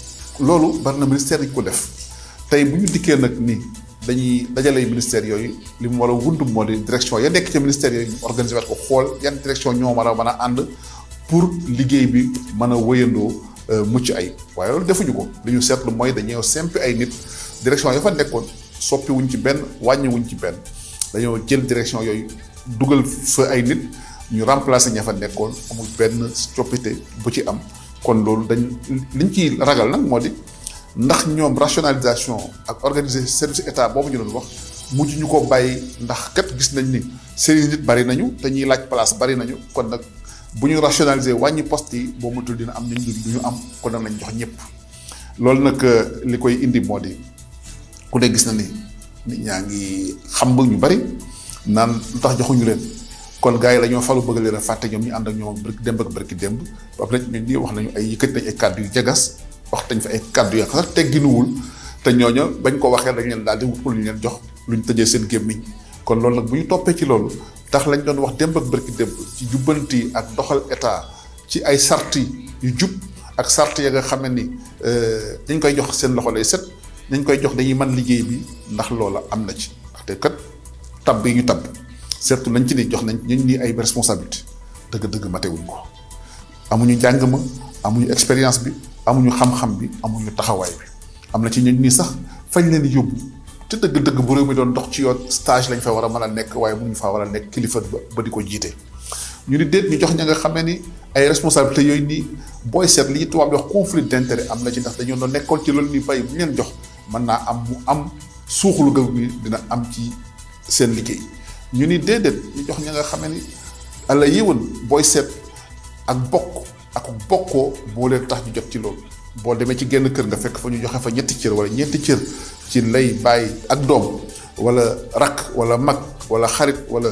loolu bari na ministère yi ko def tey bu ñu dikkee nag ni dañuy dajale ministère yooyu li mu war a wund moo di direction ya nekk ci ministère yooyu ñu organiser waat ko xool yan direction ñoo war a mën a ànd pour liggéey bi mën a wëyandoo mucc ay waaye loolu defuñu ko li ñu seetlu mooy dañoo sempi ay nit direction ya fa nekkoon soppi wuñ ci benn wàññi wuñ ci benn dañoo jël direction yooyu dugal fa ay nit ñu remplacer ña fa nekkoon amul benn coppite bu ci am kon loolu dañ liñ ciy ragal nag moo di ndax ñoom rationalisation ak organiser service état boobu ñu doon wax mujj ñu ko bàyyi ndax kat gis nañ ni seen nit bari nañu te ñuy laaj place bari nañu kon nag bu ñu rationaliser wàññi poste yi boo matul dina am ñu du ñu am kon nag lañ jox ñëpp loolu nag li koy indi moo di ku ne gis na ni nit ñaa ngi xam ba ñu bari naan lu tax joxuñu leen kon gars yi dañoo falu bëgg leen a fàtte ñoom ñu ànd ak ñoom démb ak barki démb ba pare ñun ñi wax nañu ay yëkkati nañ ay kàddu yu jagas wax tañ fa ay kàddu ya sax tegginuwul te ñooña bañ ko waxee dañ leen daal di wut lu ñu leen jox luñ tëjee seen gémmiñ kon loolu nag bu ñu toppee ci loolu tax lañ doon wax démb ak bërki démb ci jubbanti ak doxal état ci ay sarti yu jub ak sart ya nga xam ne ni dañ koy jox seen loxo lay set dañ koy jox dañuy mën liggéey bi ndax loola am na ci ndaxte kat tab yi ñu tab surtout nañ ci ni jox nañ ñu ni ay responsabilité dëgg-dëgg matewuñ ko amuñu njàng ma amuñu expérience bi amuñu xam-xam bi amuñu taxawaay bi am na ci ñun nii sax fañ leen di yóbbu te dëgg-dëgg bu réew mi doon dox ci yoon stage lañ fa war a mën a nekk waaye mënuñu faa war a nekk kilifa ba ba di ko jiite. ñu ni déet ñu jox ña nga xam ne ni ay responsabilité yooyu nii booy seet li tubaab di wax conflit d'intérêt am na ci ndax dañoo doon nekkoon ci loolu ni bay bu ñu leen jox mën naa am mu am suuxlu gaw bi dina am ci seen liggéey ñu ni déedéet ñu jox ña nga xam ne ni ala yéwan booy seet ak bokk ak bokkoo boo leen tax ñu jot ci loolu boo demee ci genn kër nga fekk fa ñu joxe fa ñetti cër wala ñeenti cër ci lay bàyyi ak doom wala rakk wala mag wala xarit wala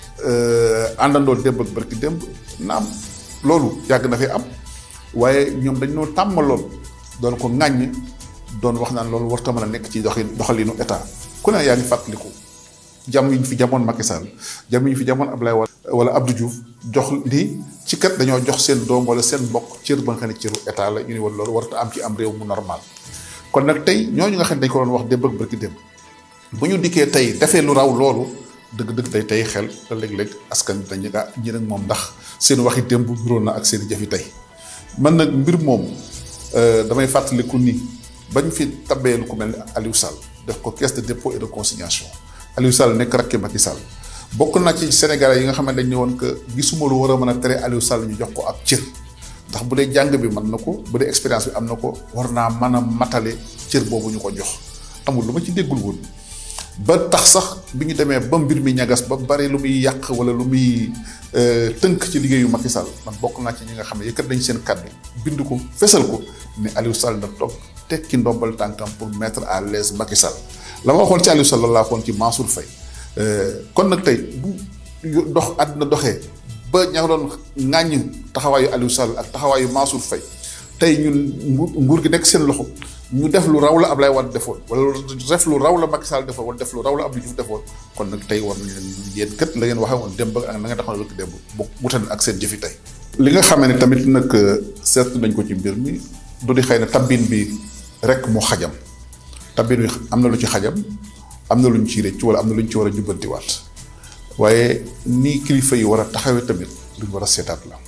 àndandoo démb ak barki démb naam loolu yàgg na fi am waaye ñoom dañ noo tàmmaloon doon ko ŋàññ doon wax naan loolu warta mën a nekk ci doxin doxalinu état ku ne yaa ngi fàttaliku jam yi ñu fi jamoon Macky Sall jam yi ñu fi jamoon Ablaye Wade wala Abdou Diouf jox ni ci kat dañoo jox seen doom wala seen mbokk cër ba nga xam ne cëru état la ñu ni woon loolu warta am ci am réew mu normal kon nag tey ñooñu nga xam ne dañ ko doon wax démb ak barki démb bu ñu dikkee tey defee lu raw loolu dëgg-dëgg day tey xel te léeg-léeg askan bi dañu ah ñi nag moom ndax seen waxi démb juróon na ak seen i jëfi tey man nag mbir moom damay fàttaliku ni bañ fi tabee lu ku mel ni Aliou Sall def ko caisse de dépôt et de consignation Aliou Sall nekk rakki Macky Sall bokk na ci Sénégalais yi nga xam ne dañ ne woon que gisuma lu war a mën a tere Aliou Sall ñu jox ko ab cër ndax bu dee jàng bi mën na ko bu dee expérience bi am na ko war naa mën a matale cër boobu ñu ko jox amul lu ma ci déggul woon. ba tax sax bi ñu demee ba mbir mi ñagas ba bari lu muy yàq wala lu muy tënk ci liggéeyu Macky Sall man bokk naa ci ñi nga xam ne yëkkat nañ seen kàddu bind ko fesal ko ne Aliou Sall na toog tekki ndombal tànkam pour mettre à l'aise Macky Sall la ma waxoon ci Aliou Sall laa waxoon ci Mansour Faye kon nag tey bu dox àdduna doxee ba ña nga doon ŋàññ taxawaayu Aliou Sall ak taxawaayu Mansour Faye tey ñun nguur gi nekk seen loxo ñu def lu raw la Ablaye Wade defoon wala def lu raw la Macky Sall defoon wala def lu raw la Abdou Diouf defoon kon nag tey war nañ leen yéen kët la ngeen waxee woon démb ak na nga taxaw rek démb bu wutan ak seen jëfi tey. li nga xamee ne tamit nag seetlu nañ ko ci mbir mi du di xëy na tabbin bi rek moo xajam tabbin bi am na lu ci xajam am na lu ñu ciy rëcc wala am na lu ñu ci war a jubbantiwaat waaye nii kilifa yi war a taxawee tamit lu ñu war a seetaat la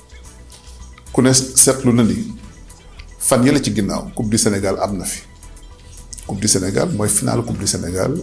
ku ne seetlu na ni. fan yële ci ginnaaw coupe du Sénégal am na fi coupe du Sénégal mooy finale coupe du Sénégal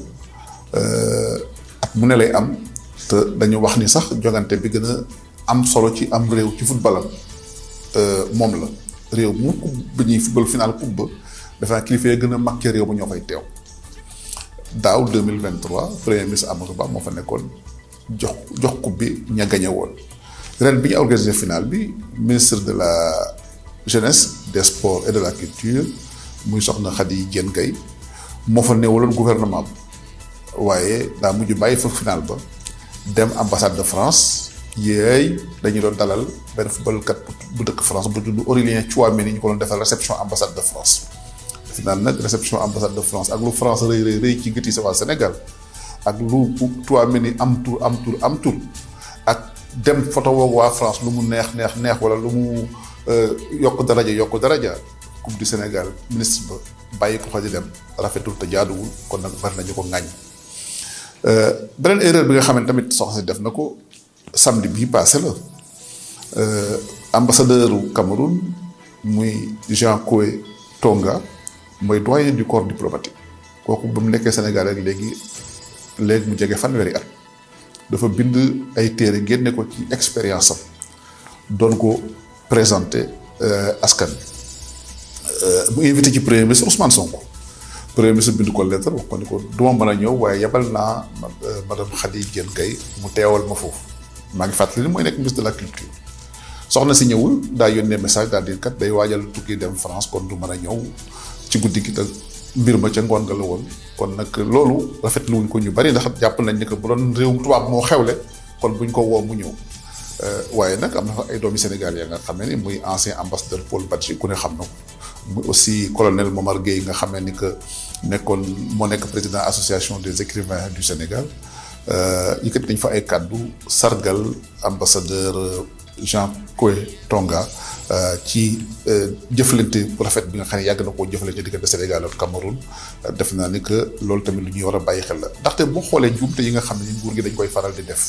at mu ne lay am te dañu wax ni sax jogante bi gën a am solo ci am réew ci footballam moom la réew mu coupe bi ñuy football finale coupe ba dafa naa kilifa yi gën a mag ci réew ba ñoo fay teew daaw 2023 premier ministre Amadou Ba moo fa nekkoon jox jox coupe bi ña gañe woon ren bi ñu organisé finale bi ministre de la jeunesse des sports et de la culture muy soxna Khady Diène Gaye moo fa newaloon gouvernement bi waaye daa mujj bàyyi fa final ba dem ambassade de France yéey dañu doon dalal benn footballkat bu dëkk France bu tudd Aurélien Tchouameni ñu ko doon defal réception ambassade de France final nag réception ambassade de France ak lu France rëy rëy rëy ci gëti sa waa Sénégal ak lu Tchouameni am tur am tur am tur ak dem photo woog waa France lu mu neex neex neex wala lu mu yokk daraja yokk daraja coupe du Sénégal ministre ba bàyyi ko fa di dem rafetul te jaaduwul kon nag bari nañu ko ŋàññ beneen erreur bi nga xam ne tamit soxna si def na ko samedi bii passé la ambassadeur u Cameroun muy Jean Koé Tonga mooy doyen du corps diplomatique kooku ba mu nekkee Sénégal rek léegi léegi mu jege fanweeri at dafa bind ay téere génne ko ci expérience am doon ko présenté askan mu invité ci premier ministre Ousmane Sonko premier ministre bind ko lettre wax ko ni ko du ma mën a ñëw waaye yebal naa madame Khady Diène Gaye mu teewal ma foofu maa ngi fàttali ni mooy nekk ministre de la culture soxna si ñëwul daa yónnee message daal di kat day waajal tukki dem France kon du mën a ñëw ci guddi gi te mbir ma ca ngoon nga la woon kon nag loolu rafetlu wuñ ko ñu bari ndax jàpp nañ ni que bu doon réewum tubaab moo xewle kon buñ ko woo mu ñëw waaye nag am na fa ay doomi Sénégal ya nga xam ne ni muy ancien ambassadeur Paul Badji ku ne xam na ko muy aussi colonel Momar Gueye nga xamee ni que nekkoon moo nekk président association des écrivains du Sénégal yëkkati nañ fa ay kàddu sargal ambassadeur Jean Koé Tonga ci jëflante bu rafet bi nga xam ne yàgg na koo jëflante diggante Sénégal ak Cameroun def naa ni que loolu tamit lu ñuy war a bàyyi xel la ndaxte boo xoolee njuumte yi nga xam ne nguur gi dañ koy faral di def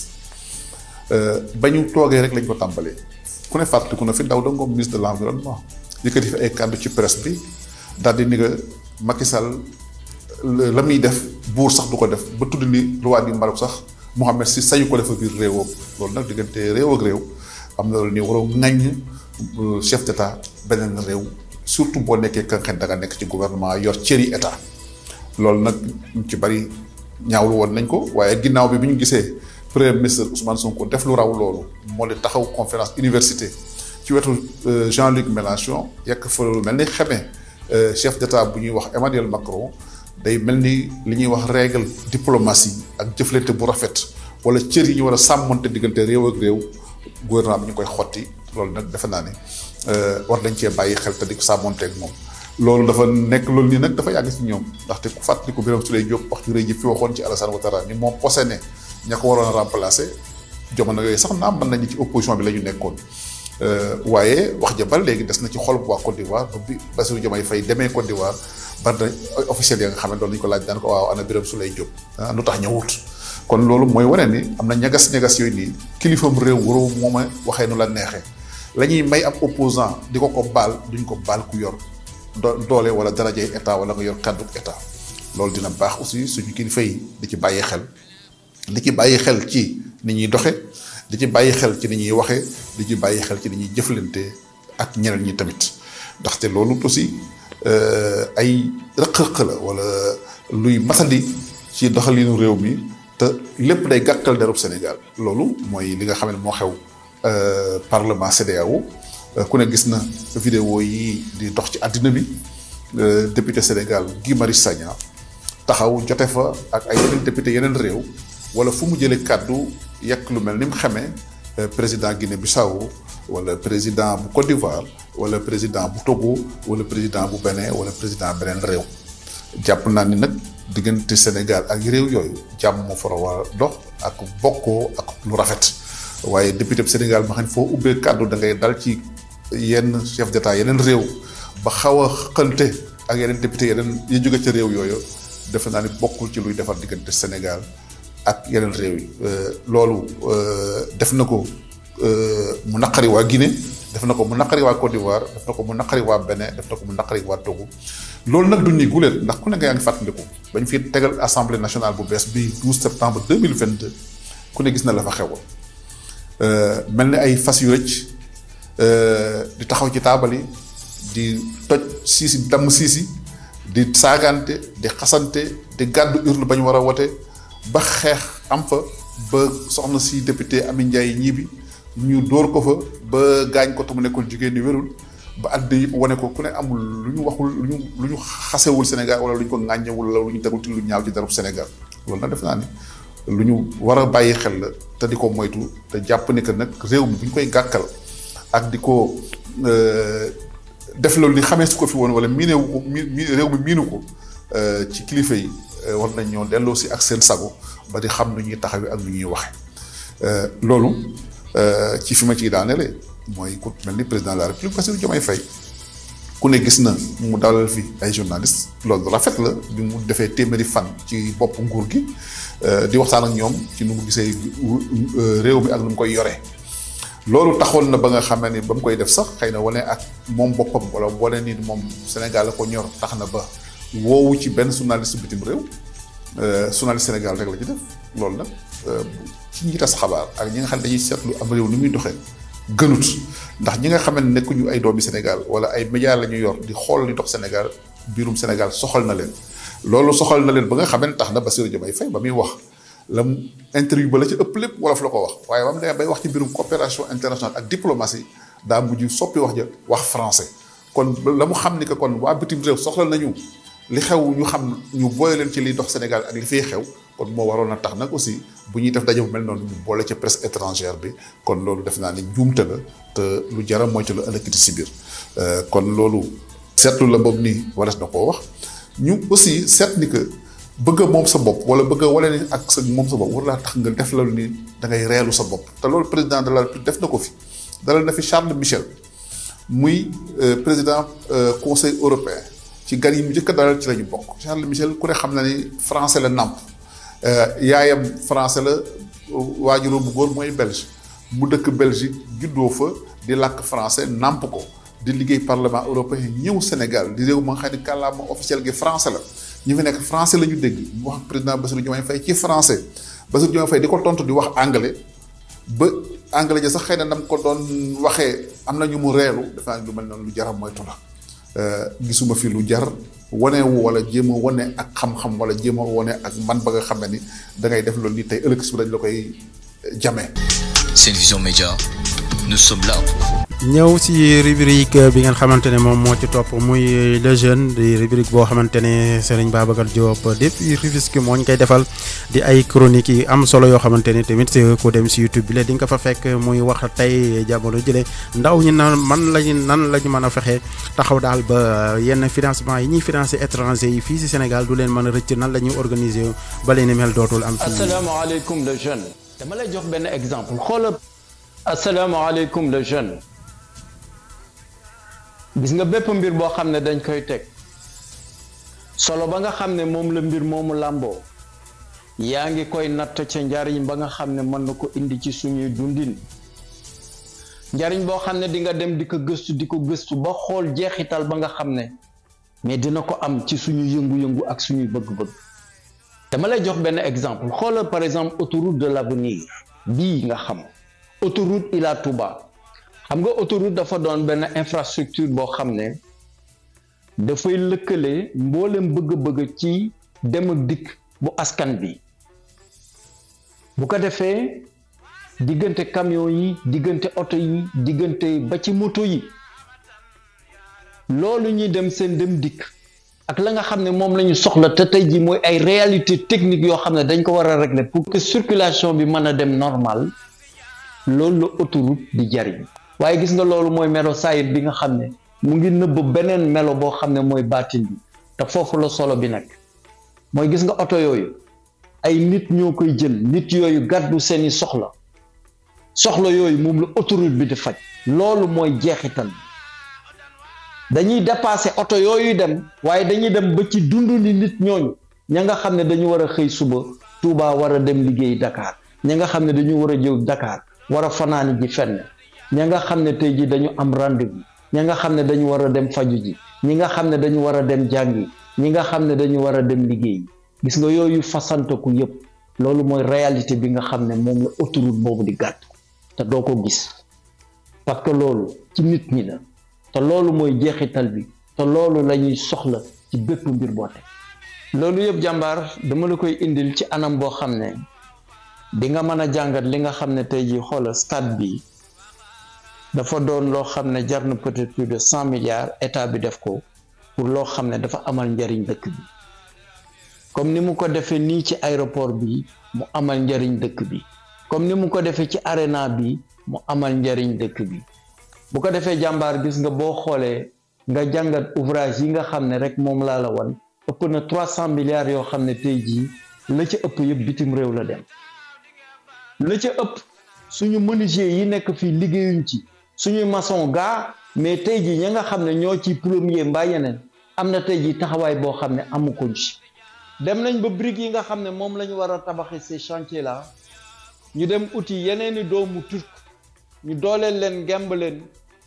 ba ñu toogee rek lañ ko tàmbalee ku ne fàttaliku na fi ndaw da ngoom ministre de l'environnement yëkkati fi ay kàddu ci presse bi daal di ni que Macky Sall la muy def buur sax du ko def ba tudd ni roi du Maroc sax Mohamed si sañu ko defa biir réewam loolu nag diggante réew ak réew am na loolu ni waroo ŋaññ chef d'état beneen réew surtout boo nekkee ka nga da nga nekk ci gouvernement yor cëri état loolu nag ñu ci bari ñaawlu woon nañ ko waaye ginnaaw bi bi ñu gisee premier ministre Ousmane Sonko def lu raw loolu moo di taxaw conférence université ci wetu Jean-Luc Mélenchon yekk fa lu mel ni xamee chef d'état bu ñuy wax Emmanuel Macron day mel ni li ñuy wax règle diplomatie ak jëflante bu rafet wala cër yi ñu war a sàmmante diggante réew ak réew gouvernement bi ñu koy xotti loolu nag defe naa ne war nañ cee bàyyi xel te di ko sàmmonte ak moom loolu dafa nekk loolu nii nag dafa yàgg ci ñoom ndaxte ku fàttali ko Birame Souleye Diop wax ju rëy ji fi waxoon ci Alassane Ouattara ni moom posé ne ña ko waroon a remplacer jamono yooyu sax naam mën nañu ci opposition bi la ñu nekkoon waaye wax ja ba léegi des na ci xol bu waa Côte d'Ivoire ba bi Bassirou Diomaye Faye demee Côte d'Ivoire bari na officiel ya nga xam ne doon nañu ko laaj daan ko waaw ana Birame Souleye Diop ah lu tax ñëwut kon loolu mooy wane ni am na ñagas-ñagas yooyu nii kilifam réew waroo moom a waxee nu la neexee la ñuy may ab opposant di ko ko baal duñ ko baal ku yor doole wala darajay état wala nga yor kàddu état loolu dina baax aussi suñu kilifa yi di ci bàyyi xel di ci bàyyi xel ci ni ñuy doxe di ci bàyyi xel ci ni ñuy waxee di ci bàyyi xel ci ni ñuy jëflante ak ñeneen ñi tamit ndaxte loolu aussi ay rëq-rëq la wala luy masandi ci doxalinu réew mi te lépp day gàkkal derub Sénégal loolu mooy li nga xam ne moo xew parlement CEDEAO ku ne gis na vidéo yi di dox ci àddina bi député Sénégal Guy Marius Sagna taxaw jote fa ak ay yeneen député yeneen réew wala fu mu jëlee kàddu yekk lu mel ni mu xamee président Guinée Bissau wala président bu Côte d'Ivoire wala président bu Togo wala président bu Bénin wala président beneen réew jàpp naa ni nag diggante Sénégal ak réew yooyu jàmm moo fara war a dox ak bokkoo ak lu rafet waaye député bu Sénégal ma xam ne foo ubbee kàddu da ngay dal ci yenn chef d'état yeneen réew ba xaw a xënte ak yeneen député yeneen yi jóge ca réew yooyu defe naa ni bokkul ci luy defar diggante Sénégal ak yeneen réew yi loolu def na ko mu naqari waa Guinée def na ko mu naqari waa Côte d'Ivoire def na ko mu naqari waa Bénin def na ko mu naqari waa Togo loolu nag du nii guléet ndax ku ne nga yaa ngi fàttaliku bañ fi tegal assemblée nationale bu bees bi 12 septembre 2022 ku ne gis na la fa xewoon mel ni ay fas yu rëcc di taxaw ci taabal yi di toj siisi damm siisi di saagante di xasante di gàddu urne ba ñu war a wote ba xeex am fa ba soxna si député Ami Ndiaye ñibi ñu dóor ko fa ba gaañ ko te mu nekkul jigéen ñi wérul ba àddina yëpp wane ko ku ne amul lu ñu waxul lu ñu lu ñu xasewul Sénégal wala lu ñu ko ŋàññewul wala lu ñu tegul ci lu ñaaw ci darub Sénégal loolu nag def naa ni lu ñu war a bàyyi xel la te di ko moytu te jàpp ni que nag réew mi bu ñu koy gàkkal ak di ko def loolu ni xamee su ko fi woon wala miinewu ko mi réew mi miinu ko ci kilifa yi war nañ ñoo delloo si ak seen sago ba di xam nu ñuy taxawee ak nu ñuy waxe loolu ci fi ma ciy daanelee mooy ku mel ni président de la république Bassirou Diomaye Faye ku ne gis na mu dalal fi ay journalistes loolu rafet la bi mu defee téeméeri fan ci bopp nguur gi di waxtaan ak ñoom ci nu mu gisee réew mi ak nu mu koy yoree loolu taxoon na ba nga xamee ni ba mu koy def sax xëy na wane ak moom boppam wala wane ni moom Sénégal la ko ñor tax na ba woowu ci benn journaliste bitim réew journaliste Sénégal rek la ci def loolu nag ci ñi tas xabaar ak ñi nga xam ne dañuy seetlu am réew ni muy doxee gënut ndax ñi nga xam ne nekkuñu ay doomi Sénégal wala ay médias la ñu yor di xool li dox Sénégal biirum Sénégal soxal na leen loolu soxal na leen ba nga xam ne tax na Bassirou Diomaye Faye ba muy wax la mu interview ba la ci ëpp lépp wolof la ko wax waaye ba mu demee bay wax ci mbirum coopération internationale ak diplomatie daa mujj soppi wax ja wax français kon la mu xam ni que kon waa bitim réew soxla nañu li xew ñu xam ñu boole leen ci liy dox Sénégal ak li fiy xew kon moo waroon a tax nag aussi bu ñuy def daje bu mel noonu ñu boole ci presse étrangère bi kon loolu def naa ni njuumte la te lu jara moytu la ëllëgiti si biir kon loolu seetlu la boobu nii warees na koo wax ñu aussi seet ni que bëgg a moom sa bopp wala bëgg a wane ni ak sa moom sa bopp war laa tax nga def la ni da ngay reelu sa bopp te loolu président de la République def na ko fi dalal na fi Charles Michel muy président conseil européen ci gan yi mu njëkk a dalal ci la ñu bokk Charles Michel ku ne xam na ni français la nàmp yaayam français la waajuroo bu góor mooy belge mu dëkk Belgique juddoo fa di làkk français nàmp ko di liggéey parlement européen ñëw Sénégal di réew ma nga xam ne kàllaama officiel gi français la ñu fi nekk français la ñu dégg mu wax ak président Bassirou Diomaye Faye ci français Bassirou Diomaye Faye di ko tontu di wax anglais ba anglais ja sax xëy na nam ko doon waxee am na ñu mu reelu dafa lu mel noonu lu jaram moytu la gisuma fi lu jar wane wu wala jéem a wane ak xam-xam wala jéem a wane ak man ba nga xam ne ni da ngay def loolu nii tey ëllëg si dañ la koy jamee. Sen Vision Média nous sommes là pour vous. ñëw si rubrique bi ngeen xamante ne moom moo ci topp muy le jeune di rubrique boo xamante ne Serigne Babacar Diop depuis Rufisque moo ñu koy defal di ay chroniques yi am solo yoo xamante ne tamit ku dem si YouTube bi la di nga ko fa fekk muy wax tey jamono jëlee ndaw ñi nan man lañu nan la ñu mën a fexe taxaw daal ba yenn financement yi ñuy financé étranger yi fii si Sénégal du leen mën a rëcc nan la ñuy organiser ba leen mel dootul am. fii asalaamaaleykum le jeune. dama lay jox benn exemple xoolal asalaamaaleykum le jeune. gis nga bépp mbir boo xam ne dañ koy teg solo ba nga xam ne moom la mbir moomu làmboo yaa ngi koy natt ca njariñ ba nga xam ne mën na ko indi ci suñuy dundin njariñ boo xam ne di nga dem di ko gëstu di ko gëstu ba xool jeexital ba nga xam ne mais dina ko am ci suñu yëngu-yëngu ak suñuy bëgg-bëgg dama lay jox benn exemple xoolal par exemple autoroute de l'avenir bii nga xam autoroute Ila Touba xam nga autoroute dafa doon benn infrastructure boo xam ne dafay lëkkale mboolem bëgg-bëgg ci dem ak dikk bu askan bi bu ko defee diggante camion yi diggante oto yi diggante ba ci moto yi loolu ñuy dem seen dem dikk ak la nga xam ne moom la ñu soxla te tey ji mooy ay réalité technique yoo xam ne dañ ko war a régler pour que circulation bi mën a dem normal loolu la autoroute di jariñ waaye gis nga loolu mooy melo saayit bi nga xam ne mu ngi nëbb beneen melo boo xam ne mooy baatin bi te foofu la solo bi nag mooy gis nga oto yooyu ay nit ñoo koy jël nit yooyu gàddu seeni soxla soxla yooyu moom la autoroute bi di faj loolu mooy jeexital dañuy dépasser oto yooyu dem waaye dañuy dem ba ci dund ni nit ñooñu ña nga xam ne dañu war a xëy suba Touba war a dem liggéey Dakar ña nga xam ne dañu war a jëw Dakar war a fanaani ji fenn ña nga xam ne tey ji dañu am rendez-vous ña nga xam ne dañu war a dem faju ji ñi nga xam ne dañu war a dem jàngi ñi nga xam ne dañu war a dem liggéey gis nga yooyu fasanteku yépp loolu mooy réalité bi nga xam ne moom la autoroute boobu di gàtt te doo ko gis parce que loolu ci nit ñi la te loolu mooy jeexital bi te loolu la ñuy soxla ci bépp mbir boo teg loolu yëpp jàmbaar dama la koy indil ci anam boo xam ne di nga mën a jàngat li nga xam ne tey jii xoola stade bi dafa doon loo xam ne jar na peut-être plus de cent milliards état bi def ko pour loo xam ne dafa amal njariñ dëkk bi comme ni mu ko defee nii ci aéroport bi mu amal njariñ dëkk bi comme ni mu ko defee ci arena bi mu amal njariñ dëkk bi bu ko defee jàmbaar gis nga boo xoolee nga jàngat ouvrage yi nga xam ne rek moom laa la wan ëpp na trois cent milliards yoo xam ne tey jii la ca ëpp yëpp bitim réew la dem la ca ëpp suñu menuisier yi nekk fii liggéeyuñ ci suñuy maçon gaa mais tey jii ña nga xam ne ñoo ci premier mbaa yeneen am na tey jii taxawaay boo xam ne amu ko ci dem nañ ba briques yi nga xam ne moom la ñu war a tabaxi ces chantiers là ñu dem uti yeneeni doomu turc ñu dooleel leen gemb leen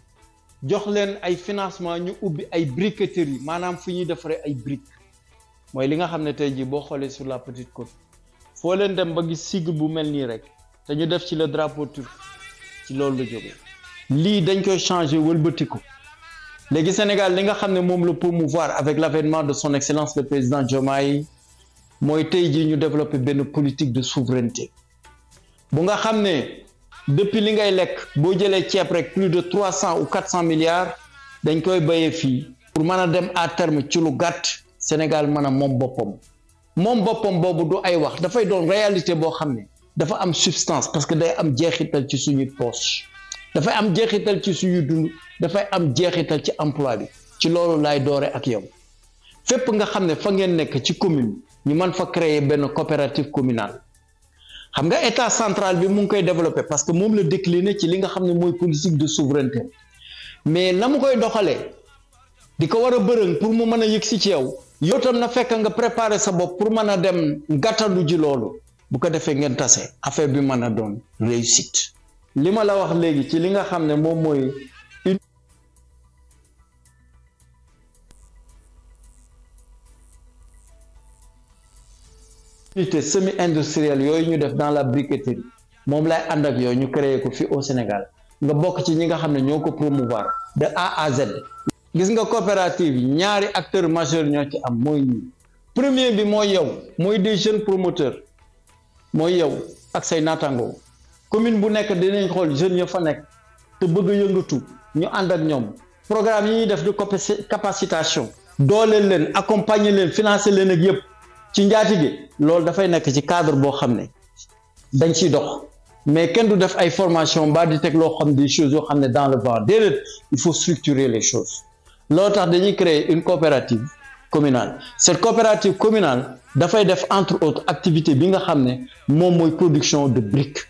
jox leen ay financement ñu ubbi ay briqueterie maanaam fu ñuy defaree ay briques mooy li nga xam ne tey jii boo xoolee sur la petite côte foo leen dem ba gis sigle bu mel nii rek te ñu def ci le drapeau turc ci loolu la jógee lii dañ koy changer wëlbatiku léegi Sénégal li nga xam ne moom la promouvoir avec l'avènement de son excellence le président Diomaye mooy tey jii ñu développer benn politique de souveraineté bu nga xam ne depuis li ngay lekk boo jëlee ceeb rek plus de trois cent ou quatre cent milliards dañ koy bayee fii pour mën a dem à terme ci lu gàtt Sénégal mën a moom boppam moom boppam boobu du ay wax dafay doon réalité boo xam ne dafa am substance parce que day am jeexital ci suñuy poche dafay am jeexital ci suñu dund dafay am jeexital ci emploi bi ci loolu laay doore ak yow fépp nga xam ne fa ngeen nekk ci commune ñu mën fa créer benn coopérative communale xam nga état central bi mu ngi koy développer parce que moom la décliner ci li nga xam ne mooy politique de souveraineté mais na mu koy doxalee di ko war a bërëng pour mu mën a yëg si ci yow yow tam na fekk nga préparer sa bopp pour mën a dem gàttandu ji loolu bu ko defee ngeen tase affaire bi mën a doon réussite li ma la wax léegi ci li nga xam ne moom mooy unité semi industrielle yooyu ñu def dans la briqueterie moom lay ànd ak yooyu ñu créé ko fii au Sénégal nga bokk ci ñi nga xam ne ñoo ko promouvoir de A à Z gis nga coopérative yi ñaari acteurs majeurs ñoo ci am mooy ñi premier bi mooy yow mooy des jeunes promoteurs mooy yow ak say naataangoo commune bu nekk dinañ xool jeunes ya fa nekk te bëgg a yëngatu ñu ànd ak ñoom programme yi ñuy def de capacitation dooleel leen accompagner leen financer leen ak yëpp ci njaatige loolu dafay nekk ci cadre boo xam ne dañ ciy dox mais kenn du def ay formation mbaa di teg loo xam des choses yoo xam ne dans le vent déedéet il faut structurer les choses loolu tax dañuy créer une coopérative communale cette coopérative communale dafay def entre autres activité bi nga xam ne moom mooy production de briques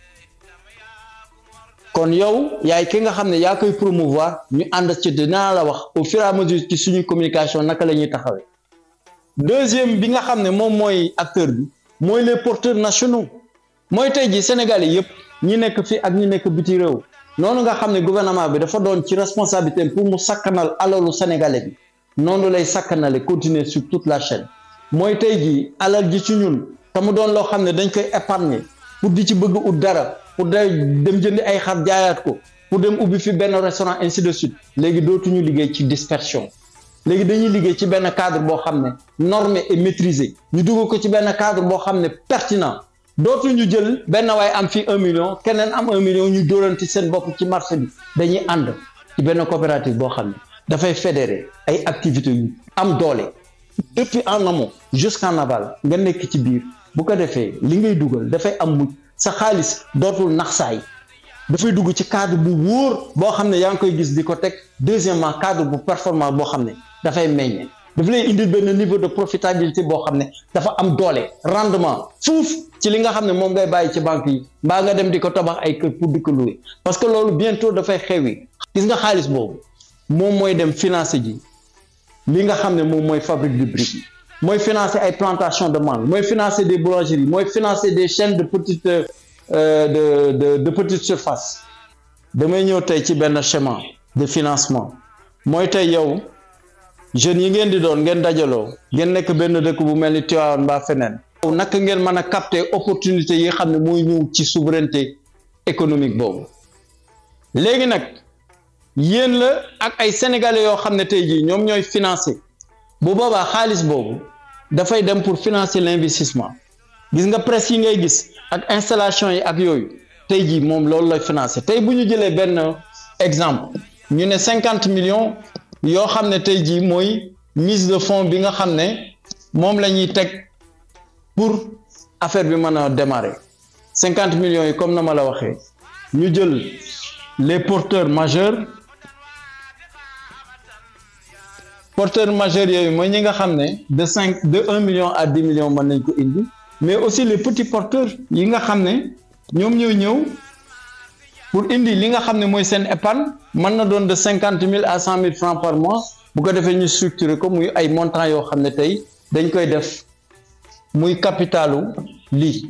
kon yow yaay ki nga xam ne yaa koy promouvoir ñu ànd ci dinaa la wax au fur et à mesure ci suñuy communication naka la ñuy taxawee deuxième bi nga xam ne moom mooy acteur bi mooy les porteurs nationaux mooy tey ji Sénégal yi yëpp ñi nekk fii ak ñi nekk biti réew noonu nga xam ne gouvernement bi dafa doon ci responsabilité pour mu sakkanal alalu sénégalais bi noonu lay sakkanale continuer sur toute la chaîne mooy tey ji alal ji ci ñun te mu doon loo xam ne dañ koy épargner pour di ci bëgg ut dara pour day dem jëndi ay xar jaayaat ko pour dem ubbi fi benn restaurant ainsi de suite léegi dootuñu liggéey ci dispersion léegi dañuy liggéey ci benn cadre boo xam ne normé et maîtrisé ñu dugg ko ci benn cadre boo xam ne pertinent dootuñu jël benn waay am fii un million keneen am un million ñu dóoranti seen bopp ci marché bi dañuy ànd ci benn coopérative boo xam ne dafay fédérer ay activités yu am doole depuis en amont jusqu'en aval nga nekk ci biir bu ko defee li ngay dugal dafay am mujj sa xaalis dootul nax saay dafay dugg ci cadre bu wóor boo xam ne yaa ngi koy gis di ko teg deuxièmement cadre bu performance boo xam ne dafay meññ daf lay indil benn niveau de profitabilité boo xam ne dafa am doole rendement fuuf ci li nga xam ne moom ngay bàyyi ci banque yi mbaa nga dem di ko tabax ay kër pour di ko louer parce que loolu bientôt dafay xewi gis nga xaalis boobu moom mooy dem financer ji li nga xam ne moom mooy fabrique de briques yi mooy financer ay plantation de mangue mooy financer des boulangeries mooy financer des chaînes de petite euh, de de de petite surface damay ñëw tey ci benn schéma de financement mooy tey yow jeunes yi ngeen di doon ngeen dajaloo ngeen nekk benn dëkk bu mel ni Tivaouane mbaa feneen naka ngeen mën a capter opportunité yi xam ne mooy ñëw ci souveraineté économique boobu léegi nag yéen la ak ay sénégalais yoo xam ne tey jii ñoom ñooy financer bu boobaa xaalis boobu dafay dem pour financer l'investissement gis nga presse yi ngay gis ak installation yi ak yooyu tey jii moom loolu lay financer tey bu ñu jëlee benn exemple ñu ne cinquante millions yoo xam ne tey jii mooy mise de fonds bi nga xam ne moom la ñuy teg pour affaire bi mën a démarrer cinquante millions yi comme na ma la waxee ñu jël les porteurs majeurs porteurs majeurs yooyu mooy ñi nga xam ne de cinq de un million à dix millions mën nañ ko indi mais aussi les petits porteurs yi nga xam ne ñoom ñoo ñëw pour indi li nga xam ne mooy seen épargne mën na doon de cinquante mille à cent mille francs par mois bu ko defee ñu structurer ko muy ay montants yoo xam ne tey dañ koy def muy capitalu lii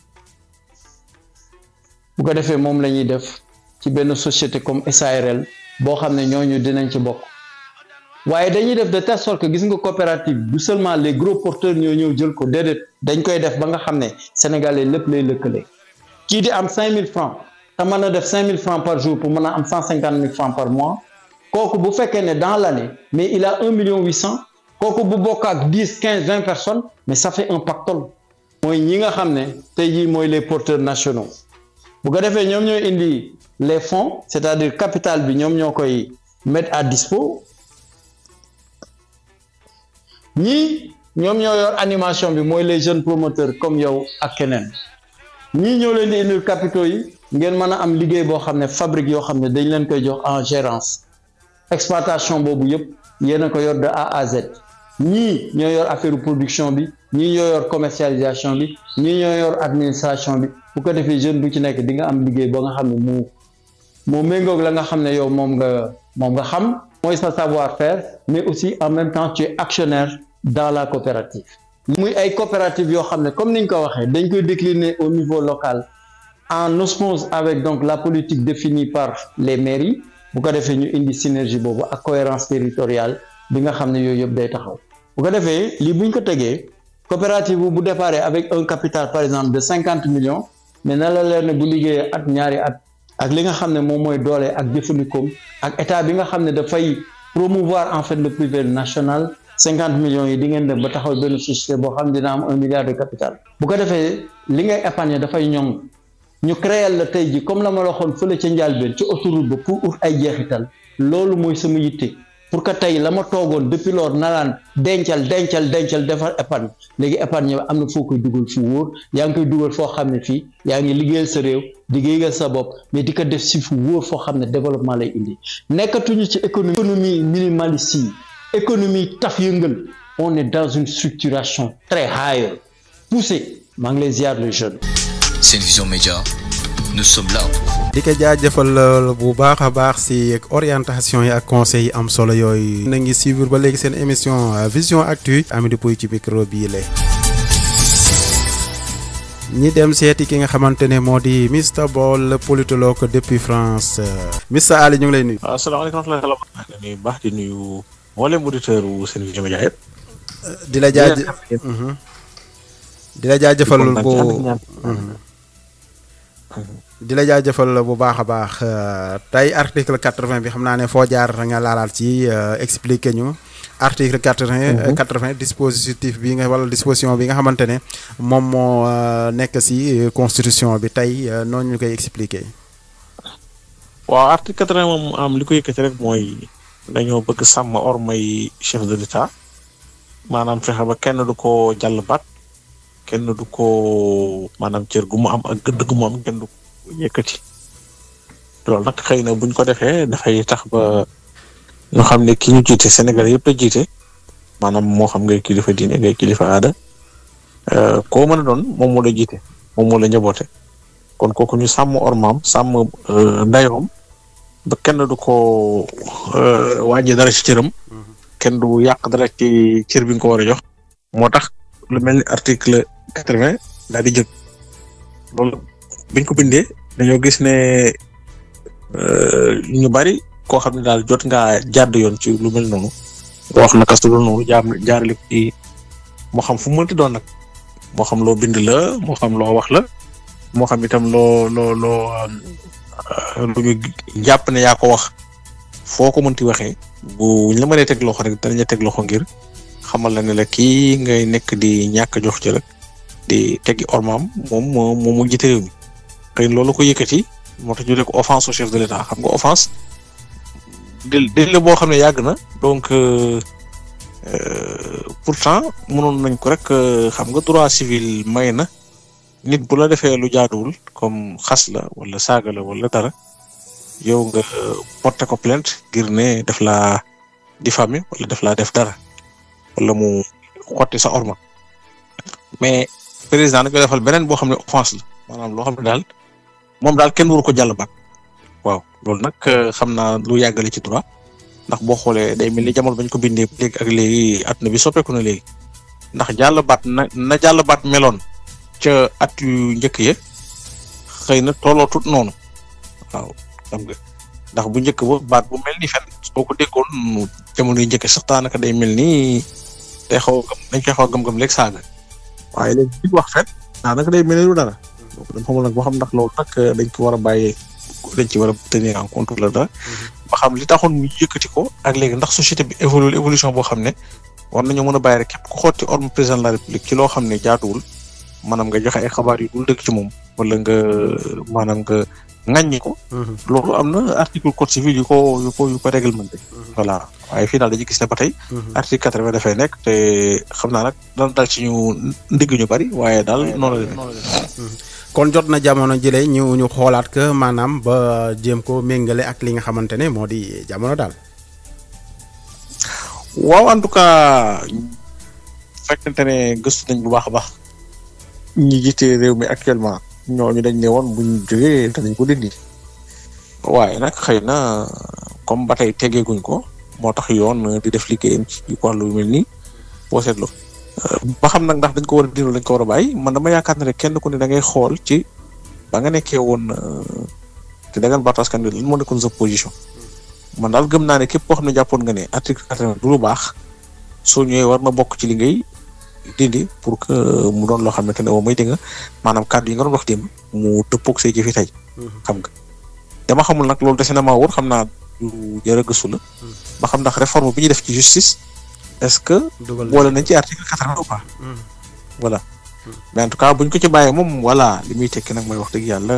bu ko defee moom la ñuy def ci benn société comme SARL boo xam ne ñooñu dinañ ci bokk waaye dañuy def de telle sorte que gis nga coopérative du seulement les gros porteurs ñoo ñëw jël ko déedéet dañ koy def ba nga xam ne sénégalais lépp lay lëkkale kii di am cinq mille francs te mën a def cinq mille francs par jour pour mën a am cent cinquante mille francs par mois kooku bu fekkee ne dans l'année mais il a un million huit cent kooku bu bokk ak dix quinze vingt personnes mais ça fait un pactole mooy ñi nga xam ne tey jii mooy les porteurs nationaux bu ko defee ñoom ñooy indi les fonds c'est-à-dire capital bi ñoom ñoo koy mettre à dispo ñii ñoom ñoo yor animation bi mooy les jeunes promoteurs comme yow ak keneen ñii ñoo leen di indil capitaux yi ngeen mën a am liggéey boo xam ne fabrique yoo xam ne dañ leen koy jox en gérance exploitation boobu yëpp yéen a ko yor de A à Z ñii ñoo yor affaire production bi ñii ñoo yor commercialisation bi ñii ñoo yor administration bi bu ko defee jeune bu ci nekk di nga am liggéey ba nga xam ne mu moo méngoog la nga xam ne yow moom nga moom nga xam mooy sa savoir-faire mais aussi en même temps tu es actionnaire dans la coopérative muy ay coopératives yoo xam ne comme ni ñu ko waxee dañ koy décliner au niveau local en osmose avec donc la politique définie par les mairies bu ko defee ñu indi synergie boobu ak cohérence territoriale bi nga xam ne yooyu yëpp day taxaw bu ko defee lii buñ ko tegee coopérative bu bu déparé avec un capital par exemple de cinquante millions mais na la leer ne bu liggéeyee at ñaari at ak li nga xam ne moom mooy doole ak jëfandikoom ak état bi nga xam ne dafay promouvoir en fait le privé national cinquante millions yi di ngeen dem ba taxaw benn société boo xam ne dina am un milliard de capital bu ko defee li ngay épargner dafay ñoŋ ñu créer la tey ji comme la ma la waxoon fële ca njàlbeen ci autoroute ba pour ut ay jeexital loolu mooy sama yitte pour que tey la ma toogoon depuis lors nalaan dencal dencal dencal defar épargne léegi épargne am na foo koy dugal fu wóor yaa ngi koy dugal foo xam ne fii yaa ngi liggéeyal sa réew liggéeyal sa bopp mais di ko def si fu wóor foo xam ne développement lay indi nekkatuñu ci économie économie minimaliste yi économie taf yëngal on est dans une structuration très high poussée maa ngi lay ziar les jeunes C'est une vision média. Nous sommes là pour vous. di ko jaajëfal bu baax a baax si orientation yi ak conseils yi am solo yooyu. na ngi suivre ba léegi seen émission vision actu Amady Pouy ci micro bii la. ñi dem seeti ki nga xamante ne moo di Mr Ball politologue depuis France Mr Ali ñu ngi lay nuyu. waaw asalaamaaleykum wa rahmatulah. maa ngi nuyu baax di nuyu mboolem auditeur wu seen vision média yëpp. di la jaaj di la jaajëfal bu di la jaajëfal bu baax a baax tey article quatre-vingt bi xam naa ne foo jaar nga laalaal ci expliquer ñu article quatre-vingt quatre-vingt dispositif bi nga wala disposition bi nga xamante ne moom moo nekk si constitution bi tey noonu ñu koy expliquer. waaw article quatre-vingt moom am li ko yëkkati rek mooy dañoo bëgg sàmm ormay chef de l'État maanaam fexe ba kenn du ko jàll baat kenn du ko maanaam cër gu mu am ak gëdd gu mu am kenn du ko yëkkati loolu nag xëy na buñ ko defee dafay tax ba ñu xam ne ki ñu jiite Sénégal yëpp la jiite maanaam moo xam ngay kilifa diine ngay kilifa aada koo mën a doon moom moo la jiite moom moo la njaboote kon kooku ñu sàmm ormaam sàmm ndayoom ba kenn du ko wàññi dara ci cëram kenn du yàq dara ci cër bi nga ko war a jox moo tax lu mel ni article quatre-vingt daal di jóg loolu biñ ko bindee dañoo gis ne ñu bari koo xam ne daal jot ngaa jàdd yoon ci lu mel noonu wax naka su dul noonu jaam jaarale ko ci moo xam fu mu mënti doon nag moo xam loo bind la moo xam loo wax la moo xam itam loo loo loo lu ñu jàpp ne yaa ko wax foo ko mënti waxee bu ñu la mënee teg loxo rek danañ la teg loxo ngir xamal la ne la kii ngay nekk di ñàkk jox ci rek di teggi ormaam moom moo moom mu jiite réew mi xëy na loolu ko yëkkati moo tax ñu ne ko offense au chef de l'État xam nga offense del del la boo xam ne yàgg na donc pourtant mënoon nañ ko rek xam nga droit civil may na nit bu la defee lu jaaduwul comme xas la wala saaga la wala dara yow nga porter ko plainte ngir ne daf laa diffamer wala daf laa def dara wala mu xotti sa orma mais président dañ koy defal beneen boo xam ne offense la maanaam loo xam ne daal moom daal kenn waru ko jàll baat waaw loolu nag xam naa lu yàggale ci droit ndax boo xoolee day mel ni jamono bañ ko bindee léegi ak léegi àdduna bi soppeeku na léegi ndax jàll baat na na jàll baat meloon ca at yu njëkk ya xëy na tolloo tut noonu waaw xam nga ndax bu njëkk ba baat bu mel ni fen soo ko déggoon jamono yu njëkk sax daanaka day mel ni day xaw a dañ koy xaw a gëm-gëm léegi saaga waaye léegi bi wax fen daanaka day mel ni lu dara donc dañ xamul nag boo xam ndax loolu nag dañ ko war a bàyyee dañ ci war a tenir en compte la dara ba xam li taxoon ñu yëkkati ko ak léegi ndax société bi évolue évolution boo xam ne war nañoo mën a bàyyi rek képp ku xotti orme président de la république ci loo xam ne jaaduwul maanaam nga joxe ay xabaar yu dul dëgg ci moom wala nga maanaam nga ŋàññi ko. loolu am na article code civil yu ko yu ko yu ko réglementé. voilà waaye fii daal dañuy gis ne ba tey. article quatre-vingt dafay nekk te xam naa nag dana dal ci ñu ndigg ñu bari waaye daal noonu la demee. kon jot na jamono jële ñu ñu xoolaat que maanaam ba jéem ko méngale ak li nga xamante ne moo di jamono daal. waaw en tout cas fekkente ne gëstu nañ bu baax a baax ñi jiite réew mi actuellement ñooñu dañ ne woon buñ jógee danañ ko dindi waaye nag xëy na comme ba tey tegeeguñ ko moo tax yoon di def liggéeyam ci wàllu yu mel nii boo seetloo ba xam nag ndax dañ ko war a dindi dañ ko war a bàyyi man dama yaakaar ne rek kenn ku ne da ngay xool ci ba nga nekkee woon te da ngeen baatu askan wi lan moo nekkoon sa position man daal gëm naa ne képp koo xam ne jàppoon nga ne article quatre-vingt du lu baax soo ñëwee war na bokk ci li ngay dindi pour que mu doon loo xamante ne moom mooy dégg nga maanaam kàddu yi nga doon wax démb mu dëppoog say jëfi tey xam nga dama xamul nag loolu dese na maa wóor xam naa lu jar a gëstu la ba xam ndax réforme bi ñuy def ci justice est-ce que boole nañ ci article quatre-vingt ou pas voilà mais en tout cas buñ ko ci bàyyee moom voilà li muy tekki nag mooy wax dëgg yàlla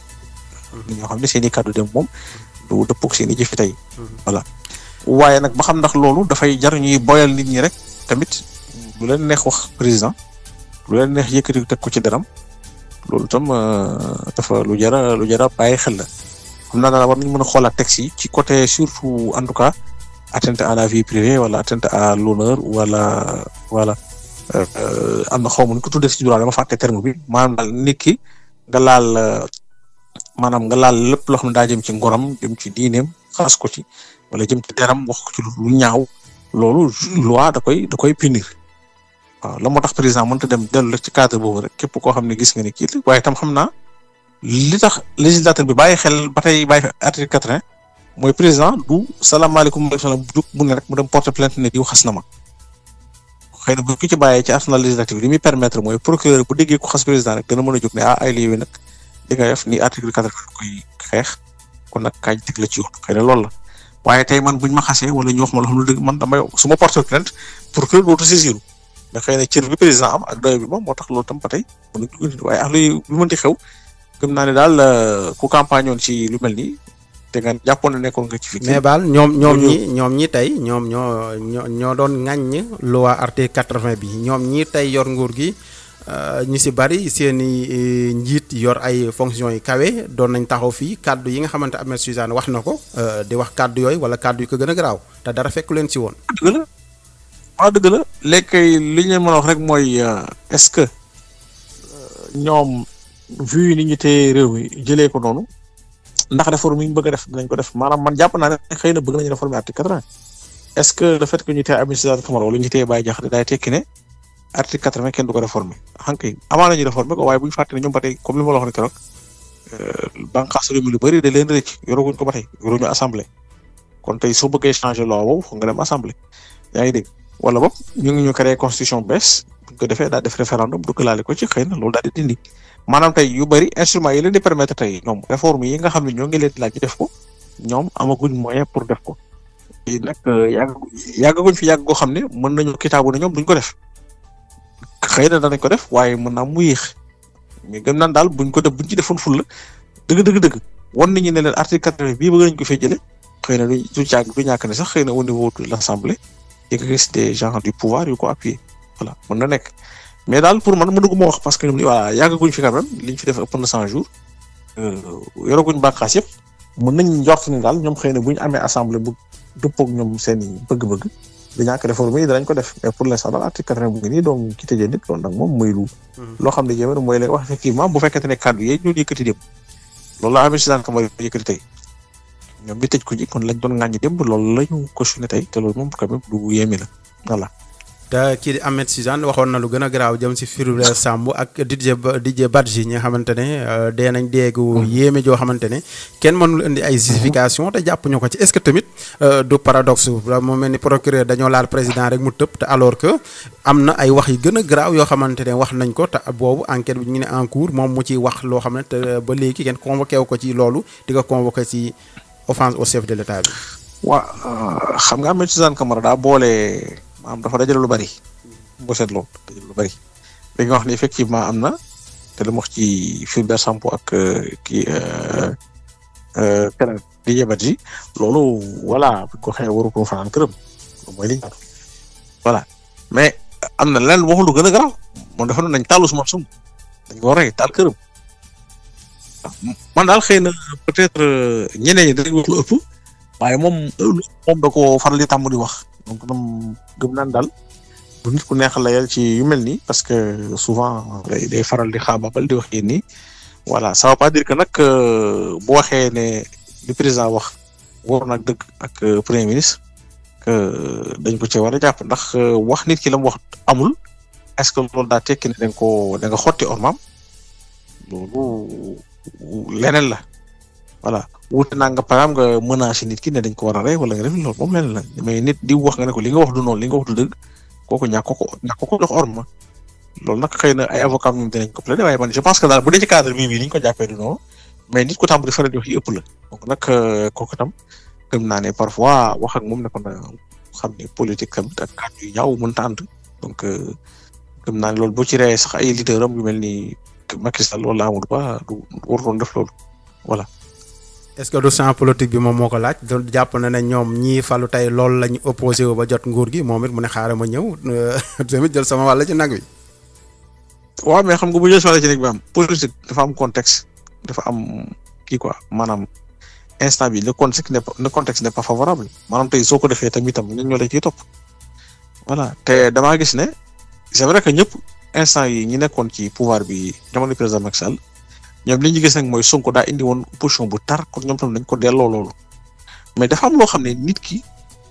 ñoo xam ne seen i kàddu dem moom du dëppoog seen i jëfi tey voilà waaye nag ba xam ndax loolu dafay jar ñuy boyal nit ñi rek tamit lu leen neex wax président lu leen neex yëkkati teg ko ci daram loolu tam dafa lu jara lu jara bàyyi xel la xam naa daal war nañu mën a xoolaat texte yi ci côté surtout en tout cas atteinte à la vie privée wala atteinte à l'honneur wala voilà am na xaw ma nu ko tuddee ci droit dama fàtte terme bi maanaam daal nit ki nga laal maanaam nga laal lépp loo xam ne daa jëm ci ngoram jëm ci diineem xaas ko ci wala jëm ci deram wax ko ci lu ñaaw loolu loi da koy da koy punir waaw la moo tax président mënta dem dellu rek ci cadre boobu rek képp koo xam ne gis nga ni kii waaye tam xam naa li tax législateur bi bàyyi xel ba tey bàyyi article quatre-vingt mooy président du salaamaaleykum maaleykum salaam bu mu ne rek mu dem porter plainte ne diw xas na ma xëy na bu ko ci bàyyee ci arsenal législatif li muy permettre mooy procureur bu déggee ko xas président rek dana mën a jóg ne ah ay lii nag li nga def ni article quatre-vingt koy xeex kon nag kañ teg la ci yoon xëy na loolu la waaye tey man buñ ma xasee wala ñu wax ma loo xam ne dëgg man damay su ma porter plainte procureur dootu saisiru mais xëy na cër bi président am ak doy bi moom moo tax loolu tam ba tey mën nañu waaye ak luy lu mënti xew gëm naa ne daal ku campagne woon ci lu mel nii te nga jàppoon ne nekkoon nga ci fi. mais baal ñoom ñoom ñi ñoom ñi tey ñoom ñoo ñoo ñoo doon ŋàññ loi article quatre-vingt bi ñoom ñi tey yor nguur gi ñu si bari seen i njiit yor ay fonctions yi kawe doon nañ taxaw fii kàddu yi nga xamante Ahmed Suzanne wax na ko di wax kàddu yooyu wala kàddu yu ko gën a garaaw te dara fekku leen si woon. dëgg la waaw dëgg la léegi li ñu mën a wax rek mooy est-ce que ñoom vu ni ñu téye réew mi jëlee ko noonu ndax réforme yi ñu bëgg a def dinañ ko def maanaam man jàpp naa ne xëy na bëgg nañu réformer article quatre-vingt est-ce que le fait que ñu téye Ahmed Suzanne Camara wala ñu téye Baye Diakhaté daay tekki ne article quatre-vingt kenn du ko réformer xam nga avant nañu réformer ko waaye bu ñu fàtte ne ñoom ba tey comme li ma la wax ne keroog bànqaas réew mi lu bëri da leen rëcc yoraguñ ko ba tey yoruñu assemblée kon tey soo bëggee changer loi boobu foog nga dem assemblée yaa ngi dégg wala boog ñu ngi ñu créé constitution bees bu ko defee daal def référendum duggalaale ko ci xëy na loolu daal di dindi maanaam tey yu bëri instruments yi leen di permettre tey ñoom réforme yi nga xam ne ñoo ngi leen di laaj ñu def ko ñoom amaguñ moyen pour def ko yi nag yàgg yàggaguñ fi yàgg goo xam ne mën nañu kitaabu ne ñoom duñ ko def xëy na danañ ko def waaye mën naa mu yéex mais gëm naan daal buñ ko def buñ ci defoon ful la dëgg dëgg dëgg wan nañu ne leen article quatre-vingt bii bëgg nañ ko fee jëlee xëy na du du càgg du ñàkk ne sax xëy na au niveau de l'assemblée y a des gens du pouvoir yu ko appuyer voilà mën na nekk mais daal pour man mënu ko ma wax parce que ñoom voilà yàggaguñ fi quand même liñ fi def ëpp na cent jours yoraguñ bànqaas yëpp mën nañ njort ni daal ñoom xëy na bu ñu amee assemblée bu dëppoog ñoom seen i bëgg-bëgg du ñàkk réforme yi danañ ko def mais pour l'instant daal article quatre-vingt bu ngi nii donc ki tëjee nit loolu nag moom mooy lu loo xam ne jéem mooy lay wax effectivement bu fekkente ne kàddu yi ñu yëkkati dem loolu la amee si daan kamar yëkkati tey ñoom bi tëj ko ji kon lañ doon ŋàññi démb loolu la ñu cautionné tey te loolu moom quand même lu yéeme la voilà. te kii di Ahmed Suzanne waxoon na lu gën a garaaw jëm si Fulbert Sambou ak Didier Didier Badji ñi nga xamante ne dee nañ déegu yéeme joo xamante ne kenn mënul indi ay justification te jàpp ñu ko ci est-ce que tamit du paradoxe moo mel ni procureur dañoo laal président rek mu tëb te alors que am na ay wax yi gën a garaaw yoo xamante ne wax nañ ko te boobu enquête bi ñu ne en cours moom mu ciy wax loo xam ne te ba léegi kenn convoqué wu ko ci loolu di ko convoqué ci offense au chef de l'État bi. waaw xam nga Ahmed Suzanne Camara daa boole. maanaam dafa dajale lu bari boo seetloo dajale lu bari li nga wax ni effectivement am na te lu mu wax ci Fulbert Sambou ak kii keneen di yebat ji loolu voilà bu ko xëyee waru ko fanaan këram loolu mooy li ñu voilà mais am na leneen waxul lu gën a garaaw moom dafa nañ taalu suma sum dañ ko rey taal këram man daal xëy na peut-être ñeneen ñi dañ wax lu ëpp waaye moom moom da ko faral di tàmm di wax donc ñoom gëm naan daal bu nit ku neexal la yàlla ci yu mel nii parce que souvent day day faral di xaababal di wax yéen nii voilà ça veut pas dire que nag bu waxee ne li président wax war nag dëgg ak premier ministre que dañ ko ci war a jàpp ndax wax nit ki la mu wax amul est-ce que loolu daa tekki ne da nga ko da nga xotti ormaam loolu leneen la voilà wuute naa nga par exemple nga menacé nit ki ne dañ ko war a rey wala nga def loolu moom leneen la mais nit di wax nga ne ko li nga wax du noonu li nga wax du dëgg kooku ñàkk ko ñàkk ko jox orma loolu nag xëy na ay avocat ñoom dinañ ko plaider waaye man je pense que daal bu dee ci cadre bii bii ni ñu ko jàppee du noonu mais nit ko tam di faral di wax yi ëpp la donc nag kooku tam gëm naa ne parfois wax ak moom ne ko na xam ne politique tamit ak kàddu yu ñaaw mënta ànd donc gëm naa ne loolu boo ci reyee sax ay leader am yu mel ni Macky Sall wala Amadou Ba du warutoon def loolu voilà. est-ce que du champ politique bi moom moo ko laaj doon jàpp na ne ñoom ñii falu tey loolu la ñu opposé wu ba jot nguur gi moom it mu ne xaaral ma ñëw tamit jël sama wàll ci nag wi. waaw mais xam nga bu jël si wàll ci nag bi am politique dafa am contexte dafa am kii quoi maanaam instant bi le contexte n'est pas le contexte n'est pas favorable maanaam tey soo ko defee tamit tam ñun ñoo la ciy topp voilà te damaa gis ne c'est vrai que ñëpp instant yi ñi nekkoon ci pouvoir bi jamono président Macky Sall ñoom li ñu gis nag mooy Sonko daa indi woon position bu tar kon ñoom tam dañ ko delloo loolu mais dafa am loo xam ne nit ki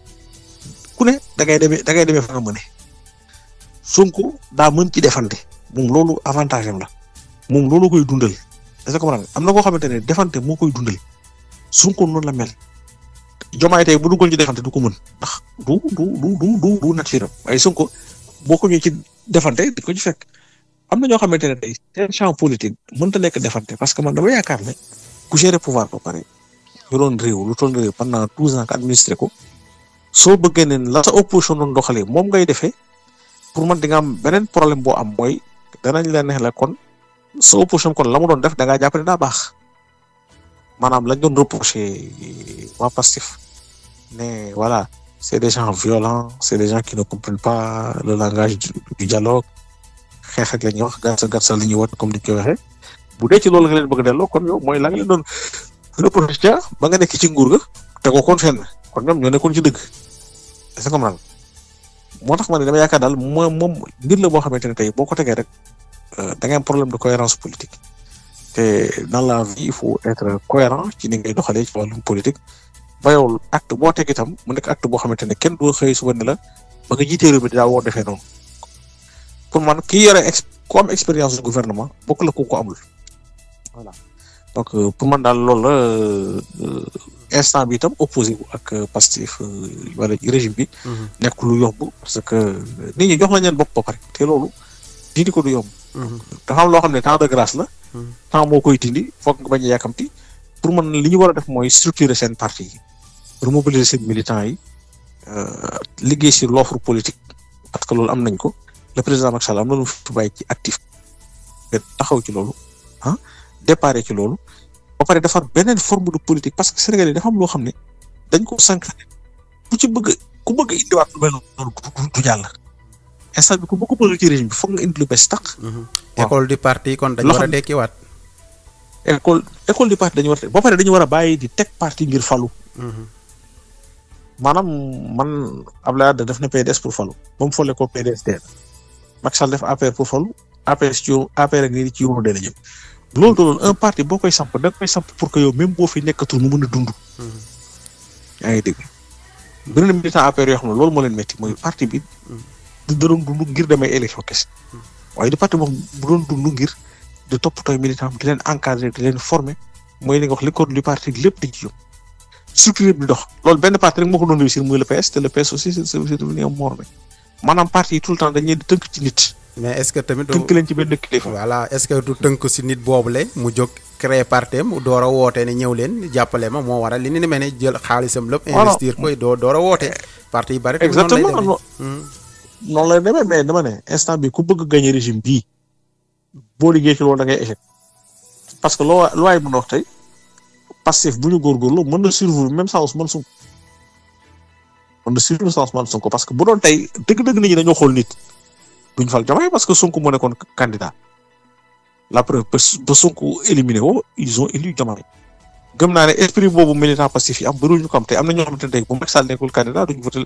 ku ne da ngay demee da ngay demee fa nga mëne Sonko daa mën ci defante moom loolu avantage am la moom loolu koy dundal est-ce que comprendre am na koo xamante ne defante moo koy dundal Sonko noonu la mel jomaay tey bu duggoon ci defante du ko mën ndax du du du du du du naturel waaye Sonko boo ko ñëwee ci defante di ko ci fekk. am na ñoo xamante ne tey seen champ politique mënta nekk defante parce que man dama yaakaar ne ku gérer pouvoir ba pare yoroon réew lu toll réew pendant douze ans nga administré ko soo bëggee ne la sa opposition doon doxalee moom ngay defee pour man di nga am beneen problème boo am mooy danañ la neex la kon sa opposition kon la mu doon def da ngaa jàpp ne daa baax maanaam lañ doon reproché waa Pastef ne voilà c'est des gens violents c'est des gens qui ne comprennent pas le langage du dialogue xeex ak la ñuy wax gàttal gàttal li ñuy wat comme ni ñu koy waxee bu dee ci loolu nga leen bëgg a delloo kon yow mooy la nga leen doon reproché ba nga nekk ci nguur ga te ko kon fenn kon ñoom ñoo nekkoon ci dëgg est-ce que comprendre moo tax ma ne dama yaakaar daal moom moom mbir la boo xamante ne tey boo ko tegee rek da ngay am problème de cohérence politique te dans la vie il faut être cohérent ci ni ngay doxalee ci wàllum politique ba yow acte boo teg itam mu nekk acte boo xamante ne kenn du xëy suba ne la ba nga jiitee réew mi daa woo defee noonu pour man ki yore ex ku am expérience du gouvernement bokk la ku ko amul voilà donc pour man daal loolu la instant bi itam opposé wu ak Pastef wala régime bi. nekk lu yomb parce que nit ñi jox nañ leen bopp ba pare te loolu dindi ko du yomb. dafa am loo xam ne temps de grâce la. temps moo koy dindi foog nga bañ a yàkkamti pour man li ñu war a def mooy structurer seen parti yi remobiliser seen militants yi liggéey sur l'offre politique parce que loolu am nañ ko. le président Macky Sall am na lu fi bàyyi ci actif nga taxaw ci loolu ah déparé ci loolu ba pare defar beneen forme de politique parce que Sénégal yi dafa am loo xam ne dañ ko sanctionné ku ci bëgg ku bëgg indiwaat lu mel noonu du jàll instant bi ku bëgg bëgg ci régime bi foog nga indi lu bees tax. école du parti kon dañu war a dekkiwaat. école école du parti dañu war a ba pare dañu war a bàyyi di teg parti ngir falu. maanaam man Abdoulaye Wade def na PDS pour falu ba mu folle ko PDS dee Macky Sall def APR pour falu APR ci yow APR ak nii ci yoonu dee la jëm loolu doon un parti boo koy samp da koy samp pour que yow même boo fi nekkatul mu mën a dund. yaa ngi dégg beneen militant APR yoo xam ne loolu moo leen métti mooy parti bi du doon dund ngir demee élection kese waaye di parti moom bu doon dund ngir di toppatooy militant di leen encadrer di leen former mooy li nga wax li code du parti lépp di ci yóbbu structure bi dox loolu benn parti rek moo ko doon réussir muy le PS te le PS aussi c'est c'est devenu un morne maanaam parti yi tout le temps dañ leen di tënk ci nit. mais est-ce que tamit. tënk leen ci benn kilifa. voilà est-ce que du tënk si nit boobule mu jóg créer parti am door a woote ne ñëw leen jàppale ma moo waral li ni mel ne jël xaalisam lépp. investir koy doo door a woote. parti yi bari. exactement noonu lay demee mais dama ne instant bi ku bëgg gagner régime bii boo liggéey ci loolu da ngay échec parce que loo loo waay mën a wax tey Pastef bu ñu góorgóorlu mën na survivre même sans Ousmane Sonko mën na survivre sans Ousmane Sonko parce que bu doon tey dëgg-dëgg nit ñi dañoo xool nit duñ fal Diomaye parce que Sonko moo nekkoon candidat la preuve ba Sonko éliminé woo ils ont élu Diomaye gëm naa ne esprit boobu militant Pastef yi am bëriwul ñu ko am tey am na ñoo xamante ne tey bu Macky Sall nekkul candidat duñ voté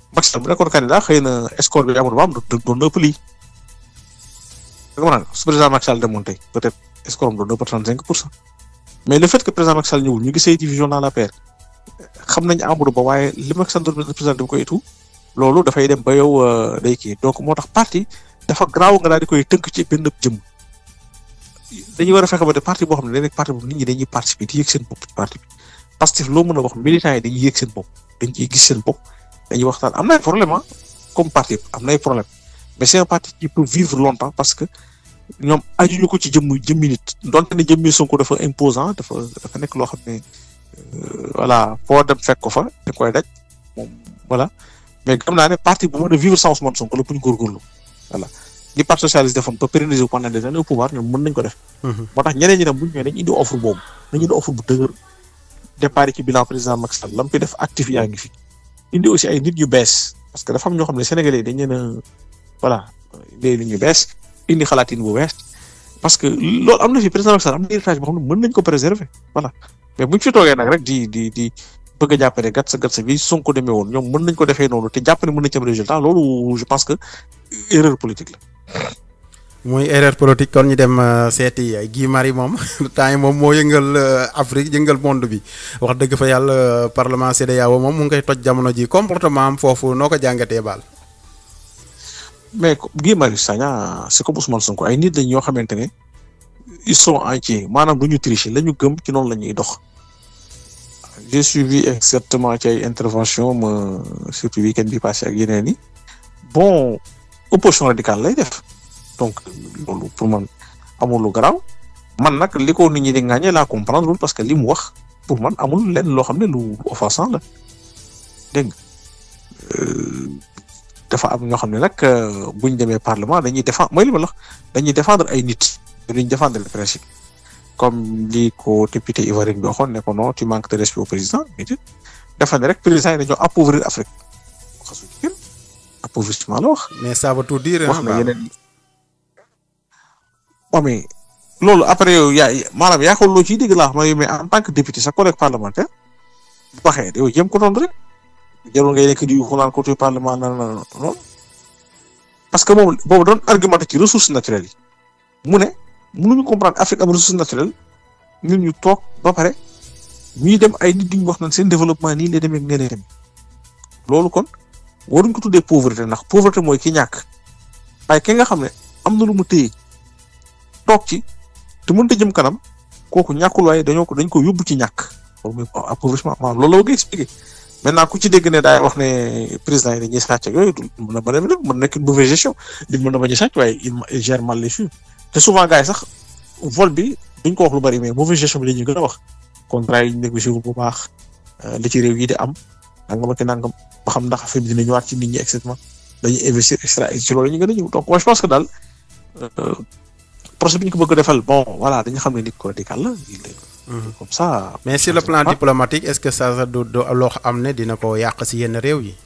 Macky Sall bu nekkoon candidat xëy na score bi Amadou Ba am doon na ëpp lii da nga mën a su président Macky Sall demoon tey peut-être score am doon na ëpp trente cinq pour cent mais le fait que président Macky Sall ñëwul ñu gisee division dans la paire xam nañ Amadou Ba waaye li Macky Sall doon représenté bu koy itu loolu dafay dem ba yow day kii donc moo tax parti dafa garaaw nga daal di koy tënk ci benn jëm dañuy war a fexe ba de parti boo xam ne day nekk parti boobu nit ñi dañuy participer di yëg seen bopp ci parti bi parce que loo mën a wax militants yi dañuy yëg seen bopp dañ ciy gis seen bopp dañuy waxtaan am na ay problème ah comme parti am na ay problème mais c'est un parti qui peut vivre longtemps parce que ñoom ajuñu ko ci jëmm jëmmi nit donte ne jëmmi Sonko dafa imposant dafa dafa nekk loo xam ne voilà foo dem fekk ko fa da koy daj moom voilà mais gëm naa ne parti bu mën a vivre sans Ousmane Sonko la bu ñu góorgóorlu voilà li parti socialiste defoon ba pérenniser pendant des années au pouvoir ñoom mën nañ ko def. moo tax ñeneen ñi tam bu ñu ñëwee dañu indi offre boobu dañu indi offre bu dëgër départ ci bilan président Macky Sall lam fi def actif yaa ngi fi indi aussi ay nit yu bees parce que dafa am ñoo xam ne sénégalais dañ leen a voilà indi nit ñu bees indi xalaatin bu bees parce que loolu am na fi président Macky Sall am na héritage boo xam ne mën nañ ko préserver voilà mais buñ fi toogee nag rek di di di bëgg a jàpp ne gat sa gat sa bi Sonko demee woon ñoom mën nañ ko defee noonu te jàpp ne mën nañ ci am résultat loolu je pense que erreur politique la. muy erreur politique kon ñu dem seeti Guy Marius moom temps yi moom moo yëngal Afrique yëngal monde bi wax dëgg fa yàlla parlement CEDEAO moom mu ngi koy toj jamono ji comportement am foofu noo ko jàngatee baal. mais Guy Marius Sagna c'est comme Ousmane Sonko ay nit lañ ñoo xamante ne ils sont entiers maanaam du ñu tricher la ñu gëm ci noonu la ñuy dox. j'ai suivi exactement ci ay intervention ma surtout week-end bi passé ak yeneen yi bon opposition radicale lay def. donc loolu pour man amul lu garaaw man nag li ko nit ñi di ŋàññee laa comprendre parce que li mu wax pour man amul lenn loo xam ne lu offensant la dégg nga dafa am ñoo xam ne nag buñ demee parlement dañuy défendre mooy li ma la wax dañuy défendre ay nit duñ défendre le principe comme li ko député ivoirien bi waxoon ne ko non tu manques de respect au président nit dafa ne rek président yi dañoo appauvrir Afrique xasu ci kenn appauvrissement la wax. mais ça veut tout dire. wax na yeneen waaw mais loolu après yow yaa maanaam yaa ko loo ciy dégg laa xam mais en tant que député sa collègue parlementaire bu waxee yow jéem ko doon rek jarul ngay nekk di ko naan ko parlement na na non parce que moom boobu doon argumenté ci ressources naturelles yi mu ne mënuñu comprendre Afrique am ressources naturelles ñun ñu toog ba pare ñuy dem ay nit ñu wax naan seen développement nii lay demee ak nee lay demee loolu kon waruñ ko tuddee pauvreté ndax pauvreté mooy ki ñàkk waaye ki nga xam ne am na lu mu téye. toog ci te mënut a jëm kanam kooku ñàkkul waaye dañoo ko dañ ko yóbbu ci ñàkk loolu mooy appauvrissement maanaam loolu la ko expliqué maintenant ku ci dégg ne daay wax ne président yi dañuy sàcc ak yooyu mën na ba dem mën na nekk une mauvaise gestion di mën na bañ a sàcc waaye il gère mal les choses te souvent gars yi sax vol bi duñ ko wax lu bari mais mauvaise gestion bi la ñuy gën a wax contrat yi ñu négocié bu baax li ci réew yi di am nangam ak nangam ba xam ndax affaire bi dina ñëwaat ci nit ñi et cetera dañuy investir extra ci loolu ñu gën a ñëw donc moi je pense que daal. procès bi ñu ko bëgg a defal bon voilà dañu xam ne nit ko radical la comme ça. mais sur le plan diplomatique est-ce que ça du du loo xam ne dina ko yàq si yenn réew yi.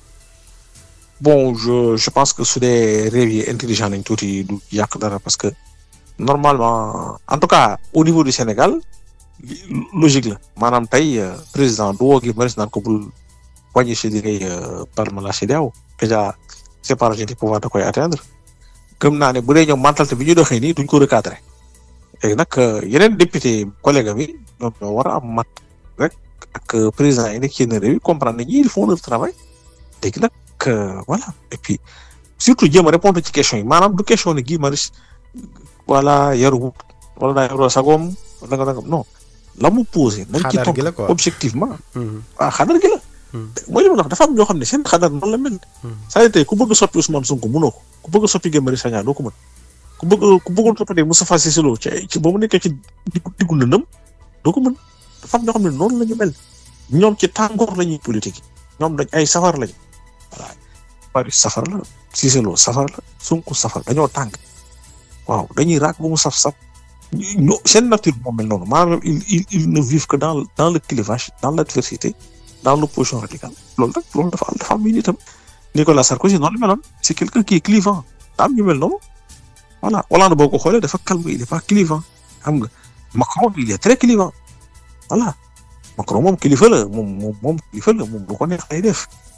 bon je je pense que su dee réew yi intelligent nañ tuuti du yàq dara parce que normalement en tout cas au niveau du Sénégal logique la maanaam tey président du woo gi Marius naan ko bul wàññi si liggéey parlement la CEDEAO déjà séparation des pouvoirs da koy atteindre. gëm naa ne bu dee ñoom mentalité bi ñu doxee nii duñ ko recadrer léegi nag yeneen député collègue bi ñoom ñoo war a am mat rek ak président yi nekk ci yenn réew yi comprendre ne ñii ils font leur travail léegi nag voilà et puis surtout jéem a répondre ci question yi maanaam du question ne Guy Marius voilà yaru wala daa yaroo sagoom wala nga nangam non la mu posé. nañ ci xadar gi la toog quoi. objectivement. ah xadar gi la. mooy li ma la wax dafa am ñoo xam ne seen xadar noonu la mel. c'est-à-dire tey ku bëgg a soppi Ousmane Sonko mënoo ko ku bëgg a soppi Guy Marius Sagna doo ko mën ku bëgg ku bëggoon toppatee Moustapha Cissé Lo ci ay ci ba mu nekkee ci diggu diggu lëndëm doo ko mën dafa am ñoo xam ne noonu la ñu mel ñoom ci tàngoor la ñuy politique ñoom dañ ay safar lañ voilà Marius safar la Cissé Lo safar la Sonko safar dañoo tàng waaw dañuy raak ba mu saf saf ñu seen nature moo mel noonu maanaam ils ils ils ne vivent que dans dans le clivage dans l'adversité dans l'opposition radicale loolu nag loolu dafa am dafa am itam Nicolas Sarkozy noonu la meloon c'est quelqu'un qui est clivant daa am ñu mel noonu voilà Hollande boo ko xoolee dafa calme il est pas clivant xam nga Macron il est très clivant voilà Macron moom kilifa la moom moom moom kilifa la moom lu ko neex lay def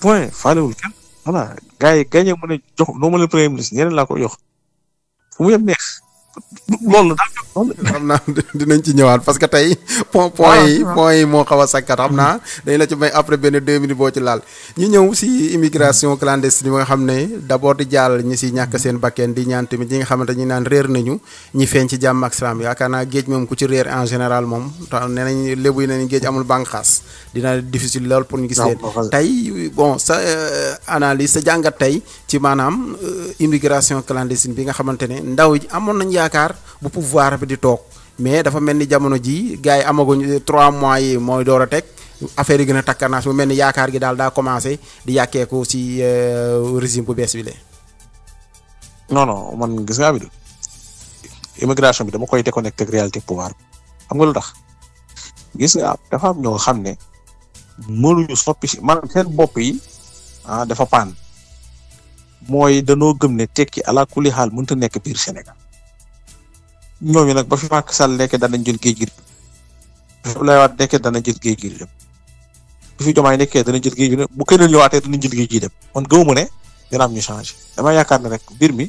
point faalewul kenn voilà gars yi gagné mu ne jox noo ma leen premier ministre ñeneen laa ko jox fu mu yem neex loolu daal xam naa dinañ ci ñëwaat parce que tey point point yi point yi moo xaw a sakkat xam naa dañ la ci may après benn deux minutes boo ci laal ñu ñëw si immigration clandestine bi nga xam ne d'abord di jàll ñi si ñàkk seen bakkeen di ñaan tamit ñi nga xamante ñi naan réer nañu ñi feeñ ci jàmm ak salaam yaakaar naa géej moom ku ci réer en général moom tax nee nañ lébu yi nañ géej amul bànqaas dina difficile lool pour ñu gis leen tey bon sa analyse sa jàngat tey ci maanaam immigration clandestine bi nga xamante ne ndaw yi amoon nañ yaakaar bu pouvoir bi di toog mais dafa mel ni jamono ji gars yi amaguñ trois mois yi mooy door a teg affaire yi gën a takkanaas mu mel ni yaakaar gi daal daa commencé di yàkkeeku si régime bu bees bi lee non non man gis nga Amidou immigration bi dama koy déconnecté ak réalité pouvoir bi xam nga lu tax gis nga dafa am ñoo xam ne mënuñu soppi si maanaam seen bopp yi ah dafa paan mooy danoo gëm ne tekki ala kulli xaal mënta nekk biir Sénégal ñooñu nag ba fi Macky Sall nekkee danañ jël géej gi bu fi Abdoulaye Wade nekkee dana jël géej gi dem bu fi Diomaye nekkee dana jël géej gi dem bu keneen ñëwaatee danañ jël géej gi dem man gëwuma ne dina am ñu changé dama yaakaar ne rek mbir mi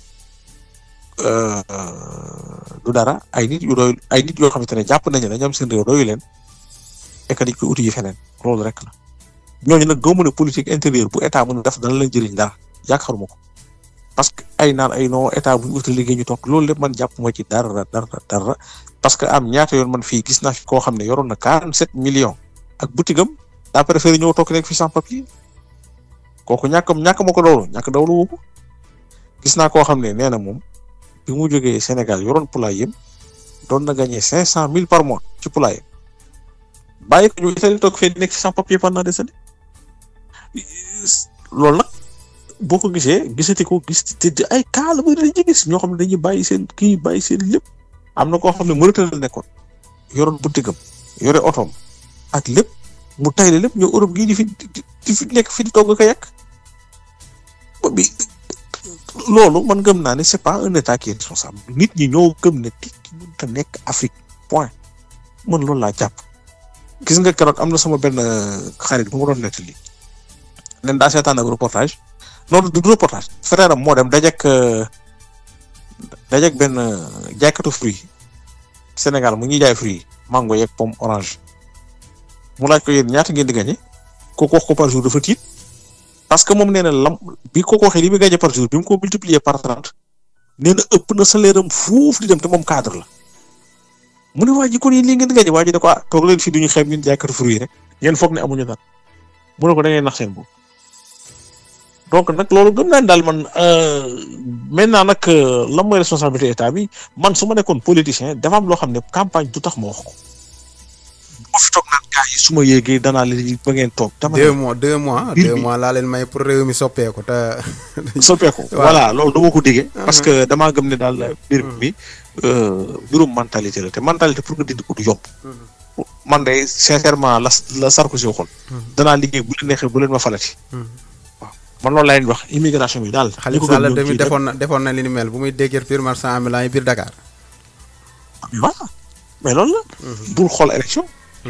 du dara ay nit yu doy ay nit yoo xamante ne jàpp nañu ne ñoom seen réew doyu leen et que dañ koy uti yi feneen loolu rek la ñooñu nag gëwuma ne politique intérieure bu état mën a def dana leen jëriñ dara yaakaaruma ko parce que ay naan ay non état bu ñu uti liggéey ñu toog loolu lépp man jàpp ma ci dara dara dara parce que am ñaata yoon man fii gis naa fi koo xam ne yoroon na 47 millions ak butigam daa préféré ñëw toog nekk fi sans papier kooku ñàkkam ñàkk ma ko dawlu ñàkk dawlu wu ko gis naa koo xam ne nee na moom bi mu jógee Sénégal yoroon poulailler doon na gagné 500000 par mois ci poulailler bàyyi ko ñu Italie toog fee nekk ci sans papier pendant des années loolu nag. boo ko gisee gisati ko gis te ay cas la muy dañuy gis ñoo xam ne dañuy bàyyi seen kii bàyyi seen lépp am na koo xam ne Mauritanie la nekkoon yoroon butigam yore otoom ak lépp mu tayle lépp ñëw Europe gii di fi di fi nekk fi di togg ko yàq bi loolu man gëm naa ne c'est pas un état qui est responsable nit ñi ñoo gëm ne tikki mënut a nekk Afrique point man loolu laa jàpp. gis nga keroog am na sama benn xarit bu ma doon nettali leen daa seetaan ak reportage. non du reportage frère am moo dem dajek dajek benn jaaykatu fruit Sénégal mu ñuy jaay fruit mango yeeg pomme orange mu laaj ko yéen ñaata ngeen di gagné kooku wax ko par jour dafa tiit parce que moom nee na lam bi ko waxee li muy gagné par jour bi mu ko multiplier par trente nee na ëpp na salaire am fuuf di dem te moom cadre la mu ne waa ji kon yéen lii ngeen di gagné waa ji ne ko ah toog leen fii du ñu xeeb ñun jaaykatu fruit yi rek yéen foog ne amuñu dara mu ne ko da ngay nax seen bopp. donc nag loolu gëm naa ne daal man maintenant nag lan mooy responsabilité état bi man su ma nekkoon politicien dafa am loo xam ne campagne du tax ma wax ko bu fi toog naan gars yi su ma yéegee danaa leen ba ngeen toog. dama deux mois deux mois deux mois laa leen may pour réew mi soppeeku te. soppeeku voilà loolu dama ko diggee. parce que damaa gëm ne daal mbir mi mbirum mentalité la te mentalité pour nga dindi ko du yomb. man de sincèrement la la Sarkozy waxoon. danaa liggéey bu leen neexee bu leen ma falati. man loolu laa leen wax immigration bi daal. Khalifa Sall tamit defoon na defoon na li ni mel bu muy déguerpir marchand ambulant yi biir Dakar. voilà mais loolu la. bul xool élection.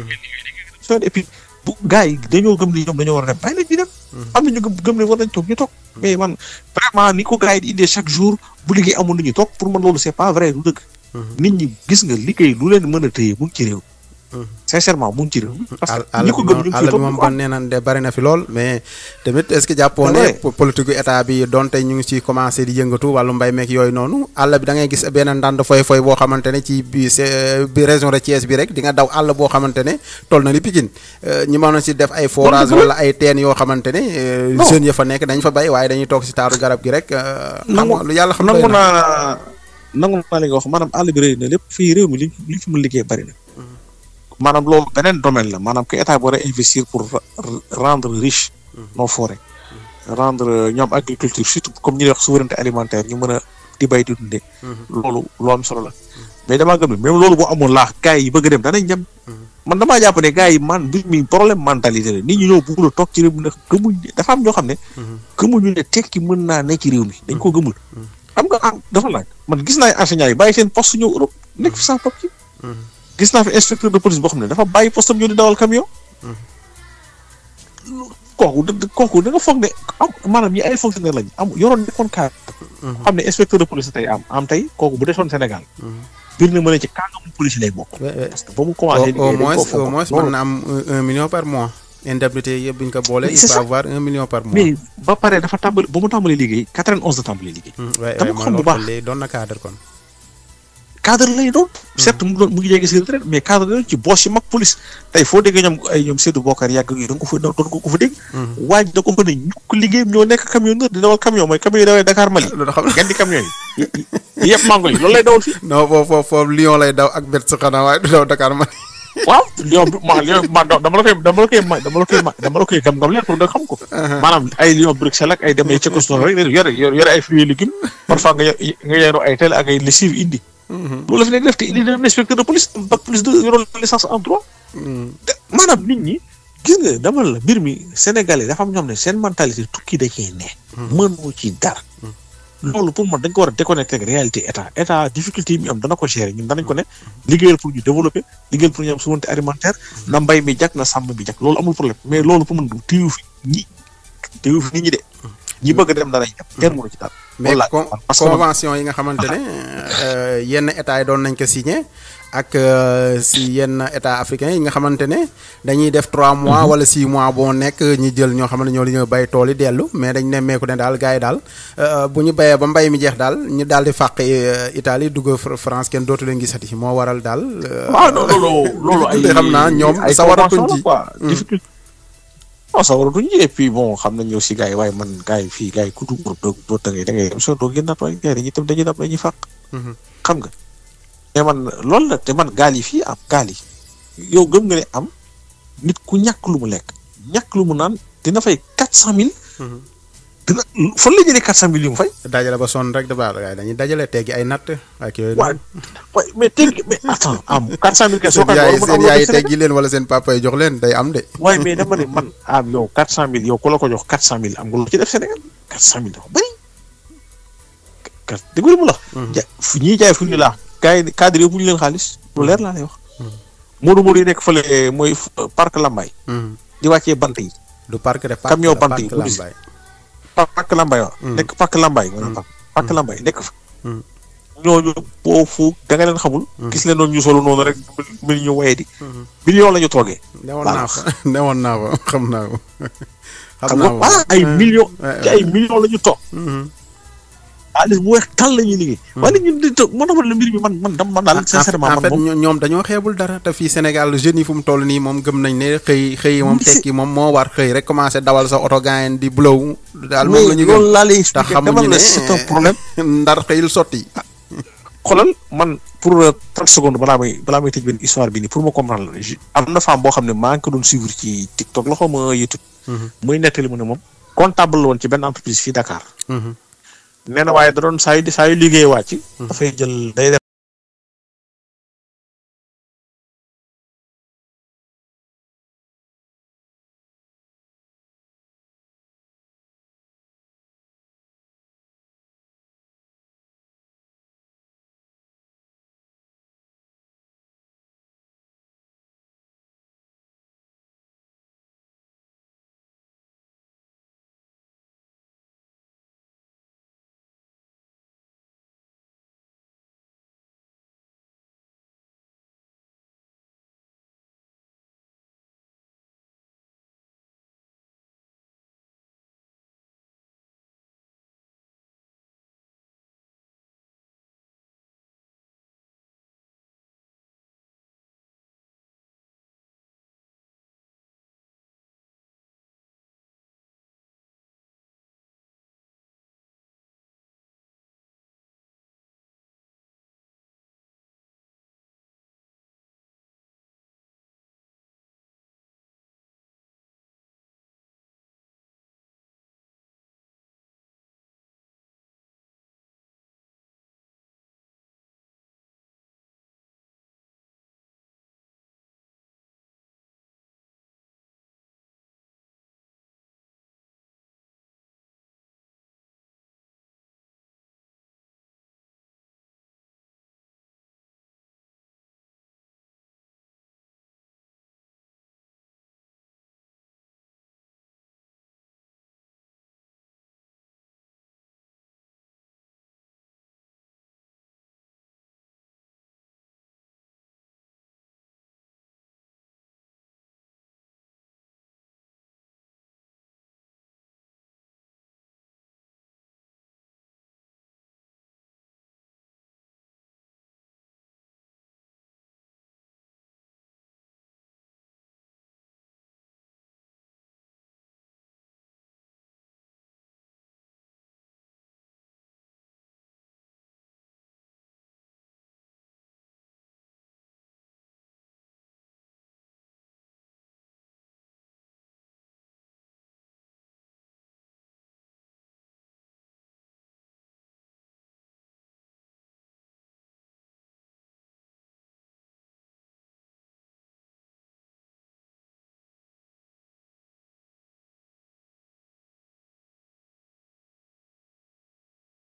et puis bu gars yi dañoo gëm ni ñoom dañoo war a dem bàyyi leen ñu dem. am na ñu gëm ne war nañ toog ñu toog. mais man vraiment ni ko gars yi di indee chaque jour bu liggéey amul lu ñu toog pour man loolu c'est pas vrai du dëgg. nit ñi gis nga liggéey lu leen mën a téye mu ngi ci réew. sincèrement mu ngi ci réew parce que ñi ko gëm ñu àll bi moom kon nee nañ de bari na fi lool mais tamit est-ce que jàppoon ne politique état bi donte ñu ngi ci commencé di yëngatu wàllu mbay meek yooyu noonu àll bi da ngay gis benn ndànd foy foy boo xamante ne ci bi bi région de Thiès bi rek di nga daw àll boo xamante ne toll na ni Pikine ñi mën na ci def ay forage wala ay teen yoo xamante ne jeunes ya fa nekk dañ fa bay waaye dañuy toog ci taaru garab gi rek xam lu yàlla xam nangu naa nangu naa li nga wax maanaam àll bi rëy na lépp fii réew mi li li fi mu liggéey bari na maanaam loolu beneen domaine la maanaam que état bi war a investir pour rendre riche nos forêts rendre ñoom agriculture surtout comme ñuy wax souveraineté alimentaire ñu mën a di bay di dundee loolu lu am solo la mais damaa gëm ne même loolu boo amoon laax gars yi bëgg a dem danañ dem man damaa jàpp ne gars yi man mbir mi problème mentalité la nit ñi ñoo bëgg a toog ci réew mi ndax gëmuñ dafa am ñoo xam ne gëmuñu ne tekki mën naa ne ci réew mi dañ ko gëmul xam nga am dafa laaj man gis naa enseignants yi bàyyi seen poste ñëw Europe nekk fi sans papier gis naa fi inspecteur de police boo xam ne dafa bàyyi poste am ñëw di dawal camion kooku da kooku da nga foog ne am maanaam ñi ay fonctionnaire lañ am yoroon nekkoon cadre xam ne inspecteur de police tey am am tey kooku bu desoon Sénégal biir na mën a ci kàngamu police lay bokk Ouais, ouais. parce que ba mu commencé au au liggéey dañ moins koo au fonk. moins Loolu mën na am un- un million par mois indemnité yëpp bu ñu ko boolee Mais il c'est peut ça. avoir un million par mois. mais ba pare dafa tàmbali ba mu tàmbali liggéey 91 la tàmbali liggéey Hmm, ouais, dama ouais, ko mooy xam bu loolu baax. kon léegi doon na cadre kon. cadre lay doon certes mu doon mu ngi jege si retraite mais cadre lay doon ci boss yi mag police tey foo déggee ñoom ay ñoom Seydou Bokar yàgg yi da nga ko fa doon ko ko fa dégg waaj da ko fa ne ñukk liggéeyam ñoo nekk camionneur di dawal camion mooy camion yi dawal Dakar Mali loolu xam gan di camion yi yi yëpp mango yi loolu lay dawal fii non foofu foofu foofu Lyon lay daw ak bet sa xanaa waaye du daw Dakar man. waaw lion bi ma lion ma dama la koy dama la koy ma dama la koy ma dama la koy gam gam leen pour nga xam ko maanaam ay lion Bruxelles ak ay dem ay Tchécoslovaquie rek yore yore yore ay fruits et légumes parfois nga yor nga yore ay tel ak ay lessive indi loolu la fi nekk def te indi na inspecteur de police am bac plus de yoroon licence en droit te maanaam nit ñi gis nga dama la mbir mi sénégalais dafa am ñoom ne seen mentalité tukki da cee ne mënoo ci dara loolu pour man dañ ko war a déconnecté ak réalité état état difficulté yi mu am dana ko gérer ñun danañ ko ne liggéeyal pour ñu développer liggéeyal pour ñu am souveraineté alimentaire na mbay mi jag na sàmm bi jag loolu amul problème mais loolu pour man téyu fi ñi téyu fi nit ñi de ñi bëgg a dem danañ dem kenn mënu ci dara mais Voilà. con- Parce que man- convention yi nga xamante ne euh, yenn état yi doon nañ ko signé ak euh, si yenn état africain yi nga xamante ne dañuy def trois mois wala six mois boo nekk ñi jël ñoo xam ne ñoo li ñoo bay tool yi dellu mais dañ nemmeeku ne daal gars yi daal euh, bu ñu bayee ba mbay mi jeex daal ñu daal di fàq euh, Italie dugg Fr- France kenn dootu leen gisati moo waral daal. euh, waaw non loolu loolu ay difficulté xam naa ñoom ay sawaratuñ convention la ci. quoi difficulté non sawaratuñ ci et puis bon xam nañ aussi gars yi waaye man gars yi fii gars yi ku dugg doo doo da ngay da ngay dem soo doo génnaat waaye gars yi dañuy tam dañuy dem dañuy fàq Mhm. xam nga te man loolu la te man gaal yi fii am gaal yi yow gëm nga ne am nit ku ñàkk lu mu lekk ñàkk lu mu naan dina fay quatre cent mille Mhm. dina fan la jëlee quatre cent mille yu mu fay dajale ba sonn rek dafa gars yi dañuy dajale teggi ay natt ak yooyu. waaye waaye mais teg mais attends am quatre cent mille kay soo seen ko yaay loolu mën seen am loo yaay def Sénégal. teggi leen wala seen papa yi jox leen day am de. waaye mais dama ne man ah yow quatre cent mille yow ku la ko jox quatre cent mille am nga lu ci def Sénégal quatre cent mille dafa bëri kat déglu mu la. ja fu ñuy jaay fu ñu laa gars yi cadre yi bu ñu leen xaalis lu leer laa lay wax. Modou Modou yi nekk fële mooy fu- parc Lambaye Mhm. di wàccee bant yi du parc de parc Camion la, bant parc yi, police. Lambaye. pa- parc Lambaye waaw. Mm. nekk parc Lambaye. nga ne parc parc Lambaye nekk fa. Mm. ñooñu foofu da nga leen xamul. gis leen noonu ñu solo noonu rek mel ñu waye di. million la ñu toogee. newoon Voilà. naa fa newoon naa fa xam naa ko. xam nga voilà ay millions. ouais, ci ay millions la ñu toog. Mhm. xaalis bu weex tal la ñuy liggéey. waaye ñun di toog man la mbir mi man man dama man daal sincèrement en man fait moom. ño- ñoom dañoo xeebul dara te fii Sénégal jeunes yi fu mu toll nii moom gëm nañ ne xëy xëy moom Mais c'est- tekki moom moo war xëy rek commencé dawal sa oto gaayen di blow daal moom la ñu mais loolu gëm laa lay te expliquer xamuñu dama ne la c'est un problème. ndar xëyul sotti. xoolal man pour euh, 30 secondes balaa may balaa may tëj benn histoire bi nii pour ma comprendre la je- am na femme boo xam ne maa ngi ko doon suivre ci TikTok la xaw ma YouTube. muy nettali mu ne moom comptable la woon ci benn entreprise fii Dakar. Mhm. nee na waaye da doon saa yu saa yu liggéey wàcc. dafay jël day def